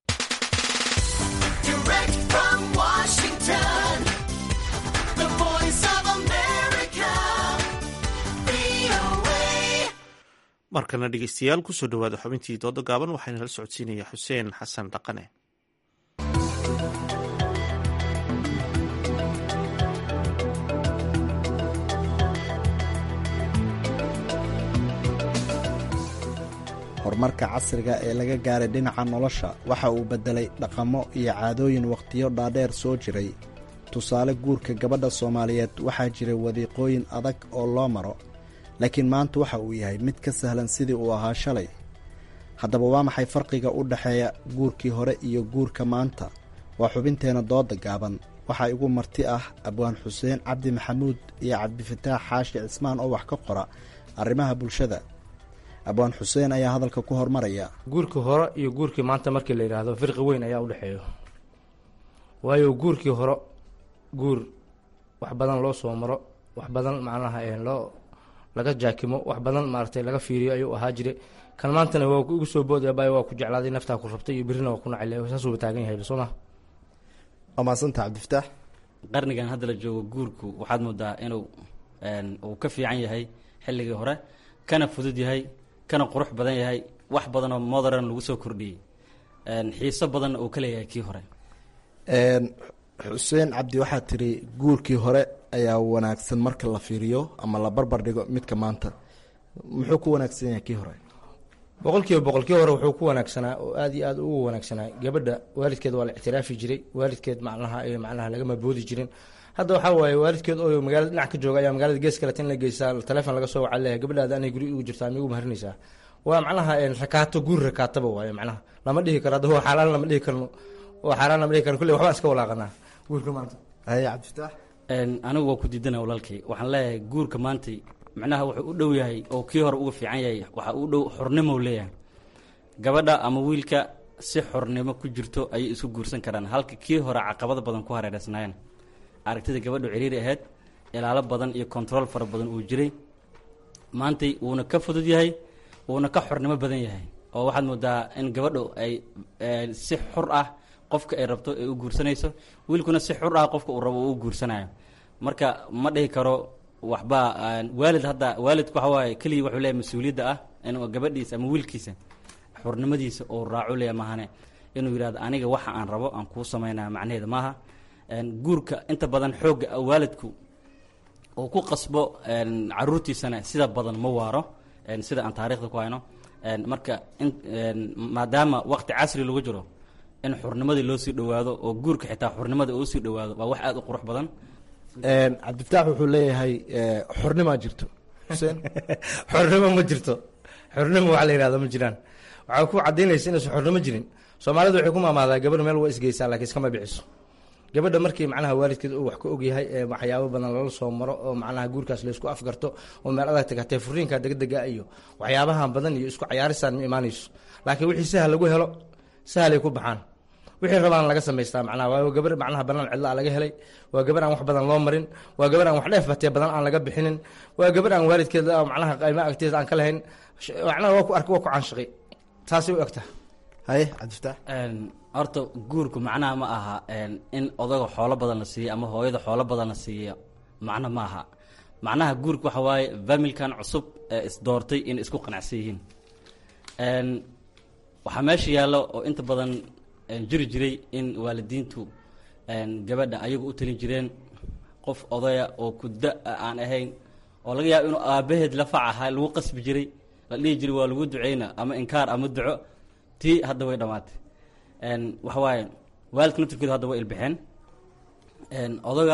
markana dhegeystayaal kusoo dhawaada xubintii dooda gaaban waxaana la socodsiinaya xuseen xasan dhaqane horumarka casriga ee laga gaaray dhinaca nolosha waxa uu beddelay dhaqamo iyo caadooyin wakhtiyo dhaadheer soo jiray tusaale guurka gabadha soomaaliyeed waxaa jiray wadiiqooyin adag oo loo maro laakiin maanta waxa uu yahay mid ka sahlan sidii uu ahaa shalay haddaba waa maxay farqiga u dhexeeya guurkii hore iyo guurka maanta waa xubinteenna dooda gaaban waxaa igu marti ah abwaan xuseen cabdi maxamuud iyo cabdifataax xaashi cismaan oo wax ka qora arrimaha bulshada abwaan xuseen ayaa hadalka ku hormaraya guurkii hore iyo guurkii maanta markii la yidhaahdo firqi weyn ayaa u dhexeeyo waayo guurkii hore guur wax badan loo soo maro wax badan macnaha loo laga jaakimo wax badan maaragtay laga fiiriyo ayuu ahaa jire kan maantana waa igu soo boodaya baay waa ku jeclaaday naftaa ku rabtay iyo birrina waa ku nacay saasuuba taagan yahay soo ma waa mahadsanta cabdifataax qarnigan hadda la joogo guurku waxaad moodaa inuu uu ka fiican yahay xilligii hore kana fudud yahay kana qurux badan yahay wax badanoo modern lagu soo kordhiyey xiiso badanna uu ka leeyahay kii hore xuseen cabdi waxaad tiri guurkii hore ayaa wanaagsan marka la fiiriyo ama la barbar dhigo midka maanta muxuu ku wanaagsan yahay kii hore boqolkiiba boqolkii hore wuxuu ku wanaagsanaa oo aad iyo aad ugu wanaagsanaa gabadha waalidkeed waa la ictiraafi jiray waalidkeed macnaha macnaha lagama boodi jirin hadda waxaa waaye waalidkeed oo magaalada dhinac ka jooga ayaa magaalada gees kale tin la geysaa telefoon laga soo waca leeyahay gabadhaada anay guri ugu jirtaa migu maharinaysaa waa macnaha rakaato guur rakaataba waaye macnaha lama dhihi karo hadda waa xaaraan lama dhihi karno waa xaaraan lama dhihi karno kulley waxbaan iska walaaqanaa guurka maanta haye cabdifitaax anigu waa ku diidana walaalkay waxaan leeyahay guurka maantay macnaha wuxuu u dhow yahay oo kii hore uga fiican yahay waxa u dhow xornimo leeyahay gabadha ama wiilka si xornimo ku jirto ayay isu guursan karaan halka kii hore caqabado badan ku hareereysnaayeen aragtida gabadhu ciriiri ahayd ilaalo badan iyo control fara badan uu jiray maantay wuuna ka fudud yahay wuuna ka xornimo badan yahay oo waxaad moodaa in gabadhu ay si xur ah qofka ay rabto ay u guursanayso wiilkuna si xur ah qofka uu rabo uu u guursanayo marka ma dhihi karo waxba waalid hadda waalidku waxa waaye keliya wuxuu leeyahay mas-uuliyadda ah inuu gabadhiisa ama wiilkiisa xurnimadiisa uu raaco leeya maahane inuu yidhahdo aniga waxa aan rabo aan kuu samaynaya macnaheeda maaha guurka inta badan xoogga waalidku uu ku qasbo caruurtiisana sida badan ma waaro sida aan taarikhda ku hayno marka maadaama waqti casri lagu jiro in xurnimadii loo sii dhowaado oo guurka xitaa xurnimada uu sii dhowaado waa wax aada u qurux badan cabdifitaax wuxuu leeyahay xornimaa jirto xuseen xornimo ma jirto xornimo waxa la yihahdo ma jiraan waxaa ku cadaynaysa inaysan xornimo jirin soomaalidu waxay ku maamaadaa gabadh meel waa isgeysaa laakiin iskama biciso gabadha markii macnaha waalidkeed uu wax ka ogyahay ee waxyaabo badan lala soo maro oo macnaha guurkaas laysku afgarto oo meel adag tagatee furiinka degdega iyo waxyaabahan badan iyo isku cayaarisaan ma imaanayso laakiin wixii sahal lagu helo sahalay ku baxaan wixii rabaan laga samaystaa macnaha waa gabar macnaha banaan cidla laga helay waa gabar aan wax badan loo marin waa gabar aan wax dheef batee badan aan laga bixinin waa gabar aan waalidkeed macnaha qayma agteeda aan ka lahayn macnaha waa ku arka waa ku caanshaqi taasay u egtaa haye cabdifitaax horta guurku macnaha ma aha in odaga xoolo badan la siiyo ama hooyada xoolo badan la siiyo macno ma aha macnaha guurka waxa waaye familkan cusub ee isdoortay inay isku qanacsan yihiin waxaa meesha yaallo oo inta badan jiri jiray in waalidiintu gabadha ayagu u talin jireen qof odaya oo kuda aan ahayn oo laga yaabo inuu aabaheed lafac ahaa lagu qasbi jiray la dhihi jiray waa lagu duceyna ama inkaar ama duco tii hadda way dhammaatay waxa waaye waalidka naftirkooda hadda way ilbixeen odaga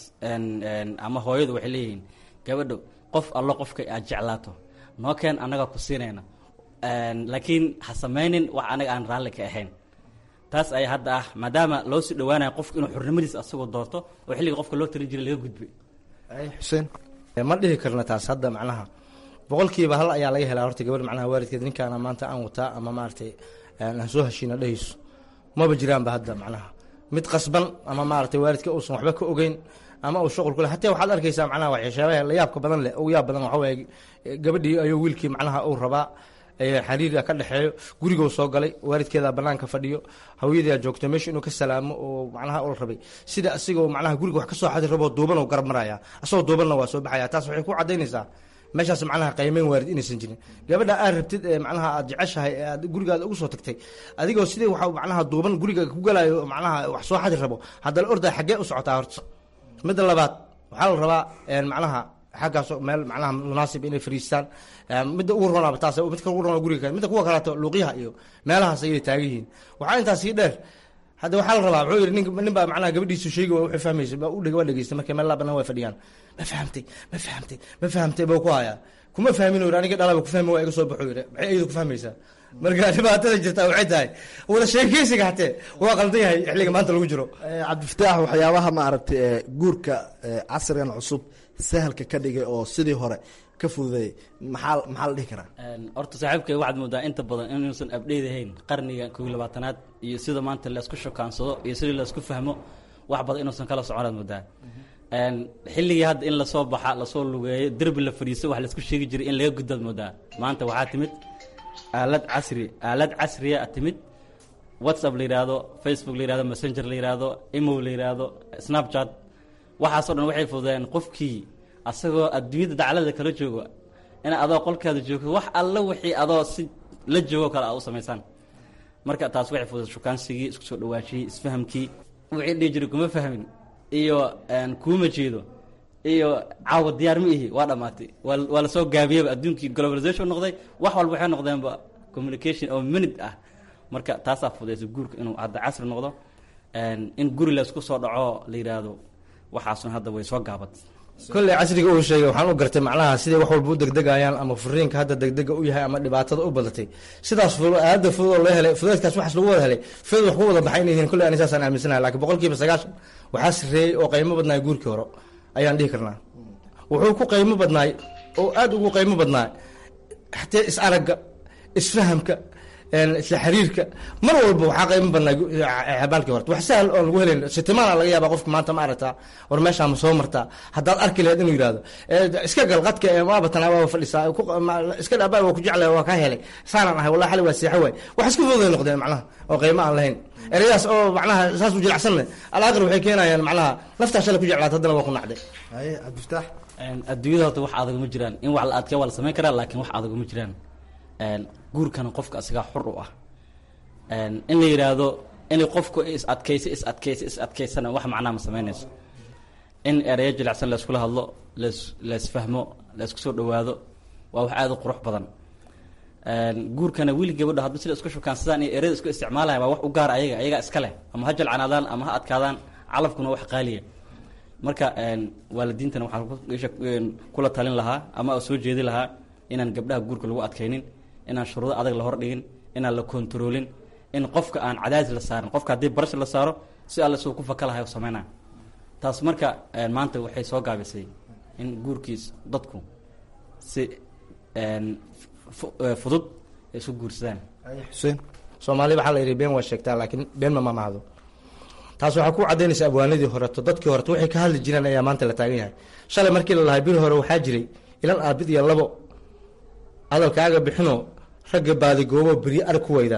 ama hooyadu waxay leeyihiin gabadho qof allo qofka aad jeclaato noo keen annagaa ku siinayna laakiin ha samaynin wax anaga aan raalli ka ahayn taas ayaa hadda ah maadaama loo sii dhawaanayo qofku inuu xurnimadiisa asagoo doorto oo xilliga qofka loo talin jiray laga gudbay xuseen ma dhihi karna taas hadda macnaha boqolkiiba hal ayaa laga helaa horta gabadh macnaha waalidkeed ninkaana maanta aan wataa ama maaragtay aan soo heshiina dhehayso maba jiraanba hadda macnaha mid qasban ama maaragtay waalidka uusan waxba ka ogeyn ama uu shuqul ku leh hataa waxaad arkaysaa macnaha waxyaabaha la yaabka badan leh ugu yaab badan waxa waaye gabadhii ayuu wiilkii macnaha uu rabaa xariiriga ka dhexeeyo gurigou soo galay waalidkeeda banaanka fadhiyo hawyadaa joogto meesha inuu ka salaamo oo macnaha ula rabay sida asigoo macnaha guriga wax ka soo xadi raboo duuban oo garab maraya asagoo duubanna waa soo baxaya taas waxay ku cadaynaysaa meeshaas macnaha qaymeyn waarid inaysan jirin gabadha aad rabtid ee macnaha aad jeceshahay ee aad gurigaada ugu soo tagtay adigoo sidii waxa macnaha duuban guriga ku galayo macnaha wax soo xadi rabo haddana ordaa xaggee u socotaa horta midda labaad waxaa la rabaa macnaha xaggaas meel macnaha munaasib inay fariistaan midda ugu ronaaba taas midka ugu rona guriga midda kuwa kaleeto luuqyaha iyo meelahaas ayay taagan yihiin waxaa intaas sii dheer hadda waxaa la rabaa wuxuu yidhi nin nin baa macnaha gabadhiisu sheegi waa wuxuu fahmaysa waa u dheg waa dhegeysta markay meel laabanan waa fadhiyaan ma fahamtay ma fahamtay ma fahamtay buu ku hayaa kuma fahmin uu yidhi aniga dhalaba ku fahmi waa iga soo baxo yidhi maxay ayadu ku fahmaysaa marka dhibaatada jirtaa waxay tahay wada sheekeysiga hatee waa qaldan yahay xilliga maanta lagu jiro cabdifataax waxyaabaha maaragtay guurka casrigan cusub sahalka ka dhigay oo sidii hore ka fududeeyay maxaa maxaa la dhihi karaa horta saaxiibkay waxaad moodaa inta badan inuusan abdheyd ahayn qarniga kow iyo labaatanaad iyo sida maanta laysku shokaansado iyo sidii laysku fahmo wax badan inuusan kala soconaad moodaa xilligii hadda in lasoo baxa lasoo lugeeyo derbi la fadhiiso wax laysku sheegi jiray in laga gudbaad moodaa maanta waxaa timid aalad casri aalad casriya timid whatsapp la yidhaahdo facebook la yihahdo messenger la yihahdo imo la yihahdo snapchat waxaasoo dhan waxay fududeen qofkii asagoo adduunyada daclada kala joogo in adoo qolkaada joogto wax alla wixii adoo si la joogo kale aa u samaysaan marka taas waxay fudud shukaansigii isku soo dhawaashiyey isfahamkii wixii dhihi jiray kuma fahmin iyo kuuma jeedo iyo caawa diyaar ma ihi waa dhammaatay waa waa lasoo gaabiyeyba adduunkii globalization noqday wax walba waxay noqdeenba communication oo minute ah marka taasaa fudaysa guurka inuu hadda casri noqdo in guri laysku soo dhaco la yidhaahdo waxaasun hadda way soo gaabat kolley casriga uu sheegay waxaan u gartay macnaha siday wax walba u degdegayaan ama furiinka hadda degdega u yahay ama dhibaatada u badatay sidaas aada fudud oo loo helay fudeedkaas waxaas lagu wada helay fudud wax ku wada baxay inay yihiin kolley ani saasaan aaminsanahay lakiin boqol kiiba sagaashan waxaa sarreeyey oo qaymo badnaay guurkii hore ayaan dhihi karnaa wuxuu ku qaymo badnaay oo aada ugu qaymo badnaay xatee is aragga isfahamka isla xiriirka mar walba waxaa qaymo badnaa xabaalkii horta wax sahal oon lagu helayn sitimaana laga yaaba qofka maanta ma aragtaa war meeshaa ma soo martaa haddaad arki lahayd inuu yidhahdo iska gal qadka waaba tanaa waaba fadhisaa iska dhaabaa waa ku jeclay waa kaa helay saanaan ahay wallahi xali waa seexo waay wax isku fududay noqdeen macnaha oo qaymo aan lahayn ereyadaas oo macnaha saas u jilacsanne alaaqir waxay keenayaan macnaha naftaa shalay ku jeclaat haddana waa ku nacday haye cabdifataax adduunyada horta wax adag ma jiraan in wax la adkee waa la samayn karaa laakiin wax adag ma jiraan guurkana qofka asigaa xur u ah in la yidhaahdo inay qofku is adkaysa is adkaysa is adkaysana wax macnaha ma samaynayso in ereyo jilicsan layskula hadlo las laysfahmo laysku soo dhawaado waa wax aada u qurux badan guurkana wiil gabadho hadba sida isku shukaansadaan iyo ereyada isku isticmaalaya waa wax u gaar ayaga ayagaa iska leh ama ha jalcanaadaan ama ha adkaadaan calafkuna wax qaaliya marka waalidiintana waxaan kula talin lahaa ama soo jeedi lahaa inaan gabdhaha guurka lagu adkaynin inaan shuruudo adag la hordhigin inaan la kontaroolin in qofka aan cadaadis la saarin qofka haddii barash la saaro si alle suu ku faka lahay oo sameynaa taas marka maanta waxay soo gaabisay in guurkiis dadku si fudud ay isu guursadaan xuseen soomaali waxaa la yidhi been waa sheegtaa laakiin been ma mamahdo taas waxaa ku cadaynaysa abwaanadii horeto dadkii horeto waxay ka hadli jireen ayaa maanta la taagan yahay shalay markii la lahay bir hore waxaa jiray ilan aabid iyo labo hadalkaaga bixinoo ragga baadigoobo beryo arag ku weydaa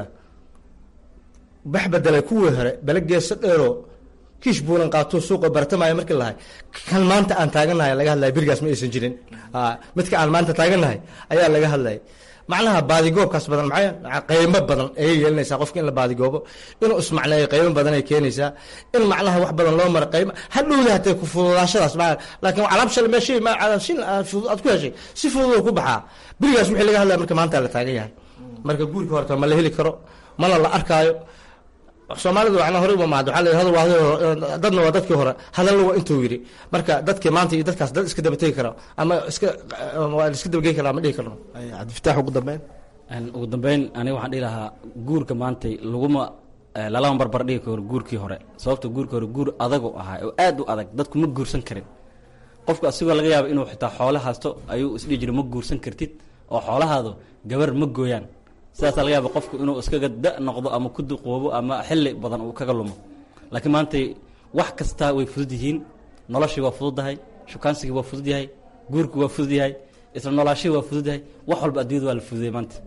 bax bedelay kuwii hore bele geeso dheeroo kiish buulan qaatuu suuqa bartamaayo markii lahay kan maanta aan taagannahay laga hadlaya berigaas ma aysan jirin midka aan maanta taagannahay ayaa laga hadlayay macnaha baadigoobkaas badan maxay qaymo badan ayay yeelanaysaa qofka in la baadigoobo inuu ismacneeyo qaymo badan ay keenaysaa in macnaha wax badan loo maro qaymo hadhowda hatee ku fududaashadaas ma laakiin alaab shal meeshay ma shin fudud aad ku heshay si fudud ku baxaa berigaas wixii laga hadlaya marka maanta la taagan yahay marka guurka horta ma la heli karo mana la arkaayo soomaalidu waxna horey uma mahad waxaa la hadal waa dadna waa dadkii hore hadalna waa intuu yidhi marka dadkii maanta iyo dadkaas dad iska dabategi kara ama iska waa iska dabagey kara ma dhihi karno cabdifataax ugu dambeyn ugu dambeyn aniga waxaan dhihi lahaa guurka maantay laguma lalama barbar dhigi karo guurkii hore sababta guurkii hore guur adagu ahaa oo aad u adag dadku ma guursan karin qofku asigoo laga yaabo inuu xitaa xoolo haysto ayuu isdhihi jiray ma guursan kartid oo xoolahaadu gabar ma gooyaan sidaasa laga yaaba qofku inuu iskaga da noqdo ama ku duqoobo ama xilli badan uu kaga lumo laakiin maantay wax kastaa way fudud yihiin noloshii waa fududdahay shukaansigii waa fudud yahay guurkii waa fudud yahay isla noolaashihii waa fudud yahay wax walba adduunyada waa la fududiyay maanta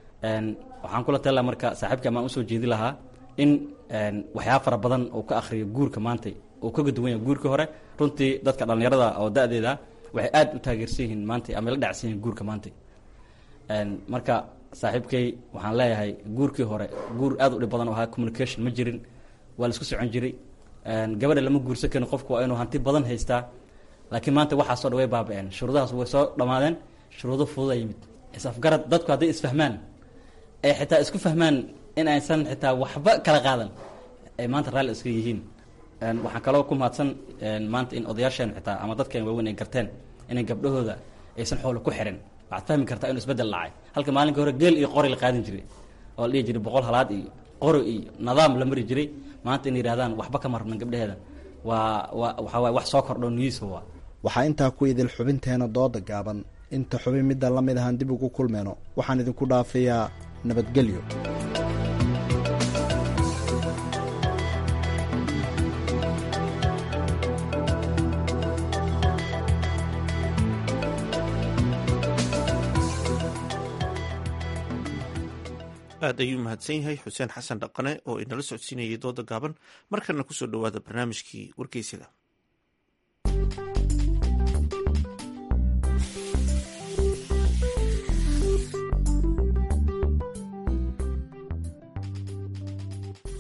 waxaan kula tali laha marka saaxiibka amaan usoo jeedi lahaa in waxyaaba fara badan uu ka akhriyo guurka maantay uu kaga duwan yahay guurkii hore runtii dadka dhallinyarada oo da-deeda waxay aad u taageersan yihiin maantay ama la dhacsan yihiin guurka maantay marka saaxiibkay waxaan leeyahay guurkii hore guur aad u dhib badan oo ahaa communication ma jirin waa la isku socon jiray gabadha lama guursan karin qofku waa inuu hanti badan haystaa laakiin maanta waxaasoo dhan way baaba-een shuruudahaas way soo dhammaadeen shuruudo fududa yimid isafgarad dadku hadday isfahmaan ay xitaa isku fahmaan in aysan xitaa waxba kala qaadan ay maanta raalli iska yihiin waxaan kaloo ku mahadsan maanta in odayaasheen xitaa ama dadkeen waaweyn ay garteen inay gabdhahooda aysan xoolo ku xirin waxaad fahmi kartaa inuu isbedel dhacay halka maalinka hore geel iyo qori la qaadin jiray oo la dhihi jiray boqol halaad iyo qori iyo nidaam la mari jiray maanta inay yidhahdaan waxba ka marnan gabdhaheeda waa waa waxaa waay wax soo kordho niyiisa waa waxaa intaa ku idil xubinteena dooda gaaban inta xubin midda la mid ahaan dib ugu kulmeyno waxaan idinku dhaafayaa nabadgelyo aad ayuu mahadsan yahay xuseen xasan dhaqane oo inala socodsiinayay dooda gaaban markana kusoo dhowaada barnaamijkii wargeysyada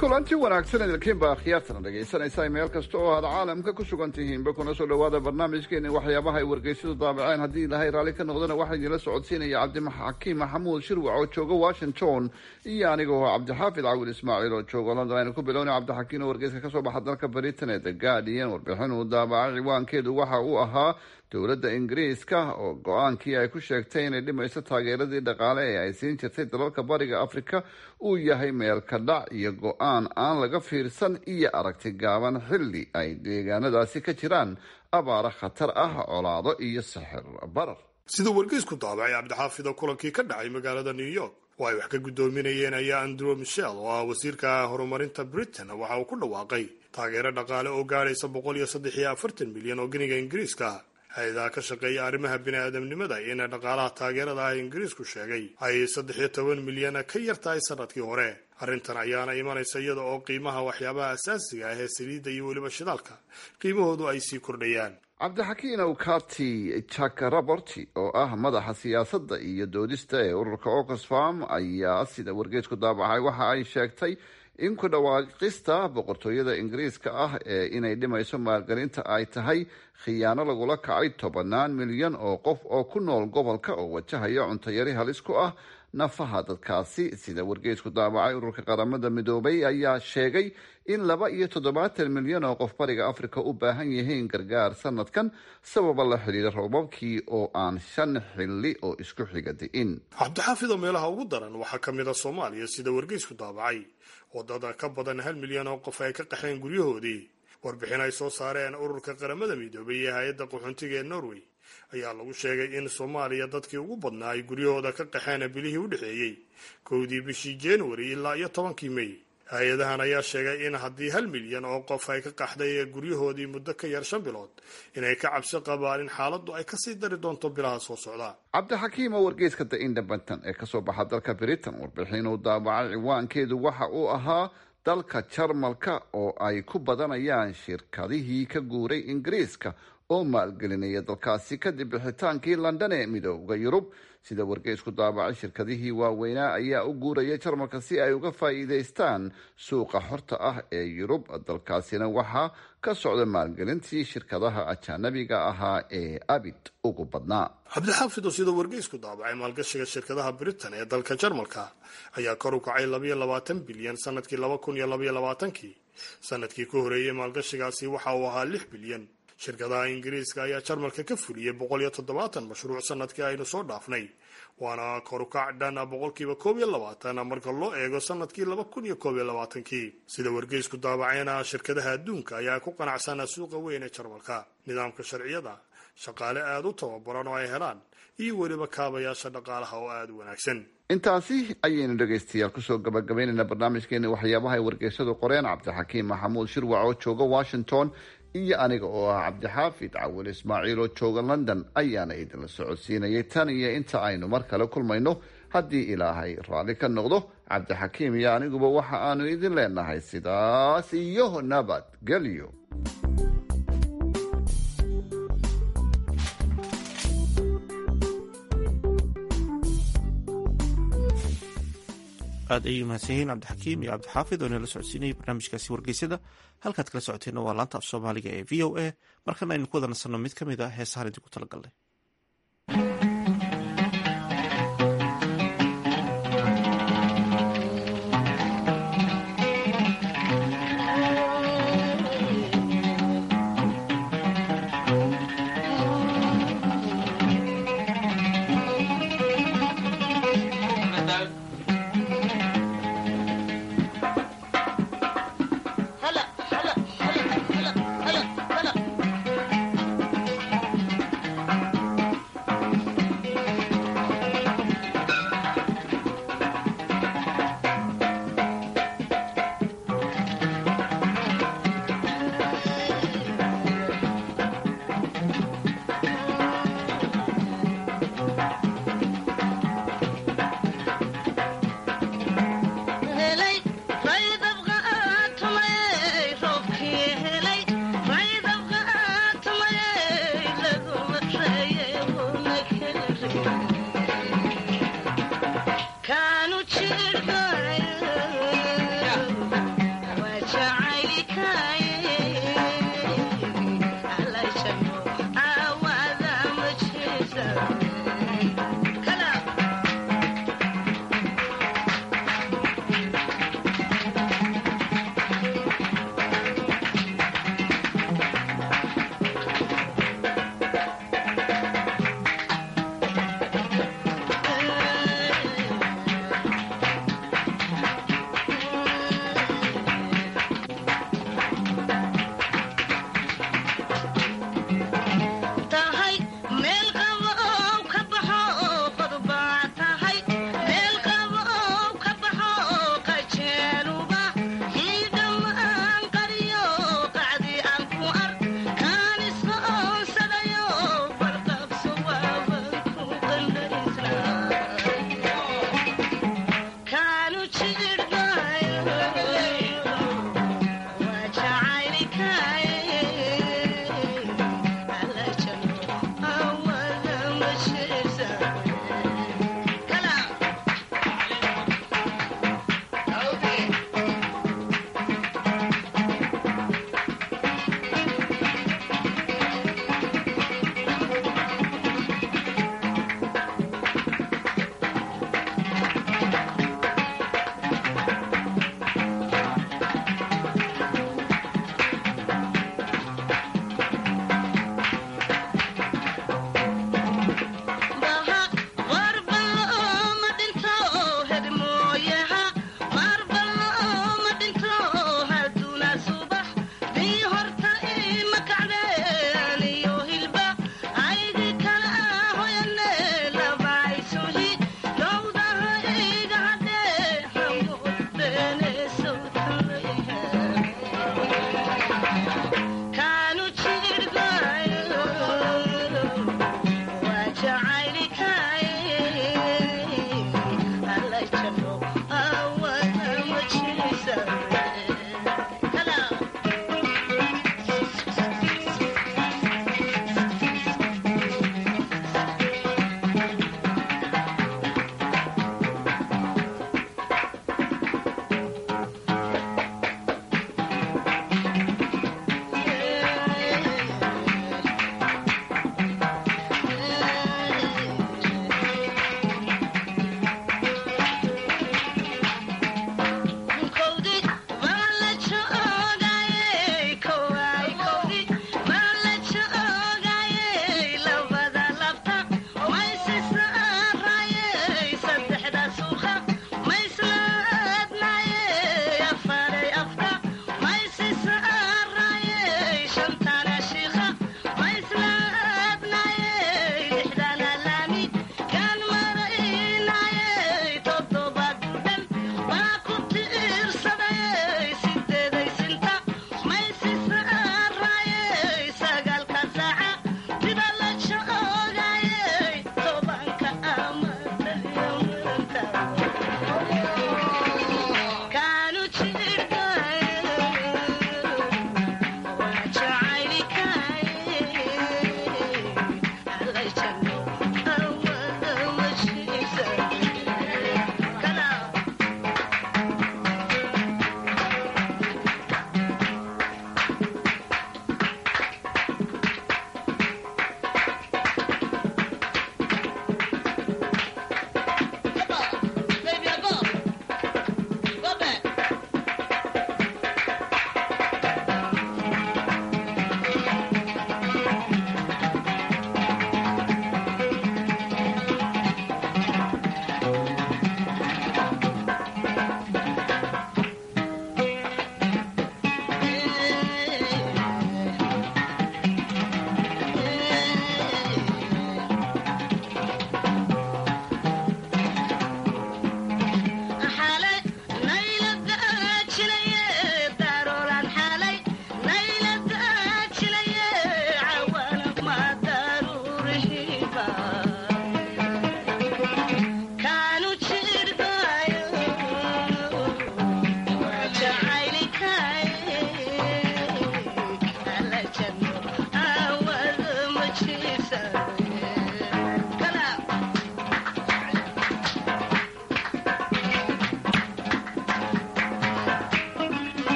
kulanti wanaagsan idinkiinba akhyaartana dhegaysanaysaa meel kasta oo aad caalamka ku sugan tihiinba kuna soo dhawaada barnaamijkeeni waxyaabaha ay wargeysyadu daabaceen haddii ilaahay raalli ka noqdana waxaa idinla socodsiinaya cabdixakiim maxamuud shirwac oo jooga washington iyo aniga oo cabdixaafid cawil ismaaciil oo jooga london aynu ku bilowna cabdixakiim oo wargeyska kasoo baxa dalka britain ee the guardian warbixin uu daabacay ciwaankeedu waxa uu ahaa dowladda ingiriiska oo go-aankii ay ku sheegtay inay dhimayso taageeradii dhaqaale ee ay siin jirtay dalalka bariga afrika uu yahay meel ka dhac iyo go-aan aan laga fiirsan iyo aragti gaaban xilli ay deegaanadaasi ka jiraan abaaro khatar ah colaado iyo sixir barar sida wargeysku daabacay cabdixaafida kulankii ka dhacay magaalada new york oo ay wax ka guddoominayeen ayaa andrew michel oo ah wasiirka horumarinta britain waxa uu ku dhawaaqay taageero dhaqaale oo gaadhaysa boqol iyo saddex iyo afartan milyan oo geniga ingiriiska hay-adaha ka shaqeeya arrimaha bini-aadamnimada in dhaqaalaha taageerada ah ingiriisku sheegay ay saddex iyo toban milyan ka yar tahay sanadkii hore arrintan ayaana imanaysa iyada oo qiimaha waxyaabaha asaasiga ah ee saliidda iyo weliba shidaalka qiimahoodu ay sii kordhayaan cabdixakiin awkati jack roberti oo ah madaxa siyaasadda iyo doodista ee ururka oxfam ayaa sida wargeysku daabacay waxa ay sheegtay in ku dhawaaqista boqortooyada ingiriiska ah ee inay dhimayso maalgelinta ay tahay khiyaano lagula kacay tobanaan milyan oo qof oo ku nool gobolka oo wajahaya cuntayari halis ku ah nafaha dadkaasi sida wargeysku daabacay ururka qaramada midoobay ayaa sheegay in laba iyo toddobaatan milyan oo qof bariga afrika u baahan yihiin gargaar sanadkan sababa la xidhiira roobabkii oo aan shan xilli oo isku xiga di'in cabdixaafid oo meelaha ugu daran waxaa ka mid a soomaaliya sida wargeysku daabacay wadada ka badan hal milyan oo qof ay ka qaxeen guryahoodii warbixin ay soo saareen ururka qaramada midoobay iyo hay-adda qaxoontiga ee norway ayaa lagu sheegay in soomaaliya dadkii ugu badnaa ay guryahooda ka qaxeen bilihii u dhexeeyey kowdii bishii januari ilaa iyo tobankii may hay-adahan ayaa sheegay in haddii hal milyan oo qof ay ka qaxday guryahoodii muddo ka yar shan bilood inay ka cabsi qabaan in xaaladdu ay kasii dari doonto bilaha soo socda cabdixakiim oo wargeyska the independent ee kasoo baxa dalka britain warbixin uu daabacay ciwaankeedu waxa uu ahaa dalka jarmalka oo ay ku badanayaan shirkadihii ka guuray ingiriiska oo maalgelinaya dalkaasi kadib bixitaankii london ee midooda yurub sida wargeysku daabacay shirkadihii waaweynaa ayaa u guuraya jarmalka si ay uga faa'iidaystaan suuqa xorta ah ee yurub dalkaasina waxaa ka socda maalgelintii shirkadaha ajaanabiga ahaa ee abid ugu badnaa cabdixaafid oo sida wargeysku daabacay maalgashiga shirkadaha britain ee dalka jarmalka ayaa kor u kacay labayo labaatan bilyan sanadkii laba kun iyo labaiyo labaatankii sanadkii ka horeeyey maalgashigaasi waxa uu ahaa lix bilyan shirkadaha ingiriiska ayaa jarmalka ka fuliyey boqol iyo toddobaatan mashruuc sanadkii aynu soo dhaafnay waana korukac dhan boqolkiiba koob iyo labaatan marka loo eego sanadkii laba kun iyo koob iyo labaatankii sida wargeysku daabacayna shirkadaha adduunka ayaa ku qanacsanaa suuqa weyn ee jarmalka nidaamka sharciyada shaqaale aada u tababaran oo ay helaan iyo weliba kaabayaasha dhaqaalaha oo aada u wanaagsan intaasi ayaynu dhegaystayaal kusoo gabagabaynaynaa barnaamijkeeni waxyaabaha ay wargeysadu qoreen cabdixakiim maxamuud shirwac oo jooga washington iyo aniga oo ah cabdixaafid cawil ismaaciil oo jooga london ayaana idinla socodsiinayay tan iyo inta aynu mar kale kulmayno haddii ilaahay raalli ka noqdo cabdixakiim iyo aniguba waxa aanu idin leenahay sidaas iyo nabad gelyo aad ayay mahadsan yihiin cabdixakiim iyo cabdixaafid oo inala socodsiinayay barnaamijkaasi wargeysyada halkaad kala socoteenna waa laanta af soomaaliga ee v o a markana aynu ku wada nasanno mid ka mid a heesahaan idinku talagalnay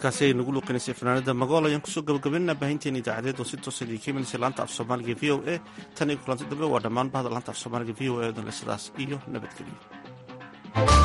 heeskaasi ay nagu luuqinaysay fanaanada magool ayaan kusoo gabagabaynaa baahinteena idaacadeed oo si toosa idinka imanaysa laanta af soomaaliga v o a tan iyo kulanti dambe waa dhammaan bahda laanta af soomaaliga v o a dan le sidaas iyo nabadgelyo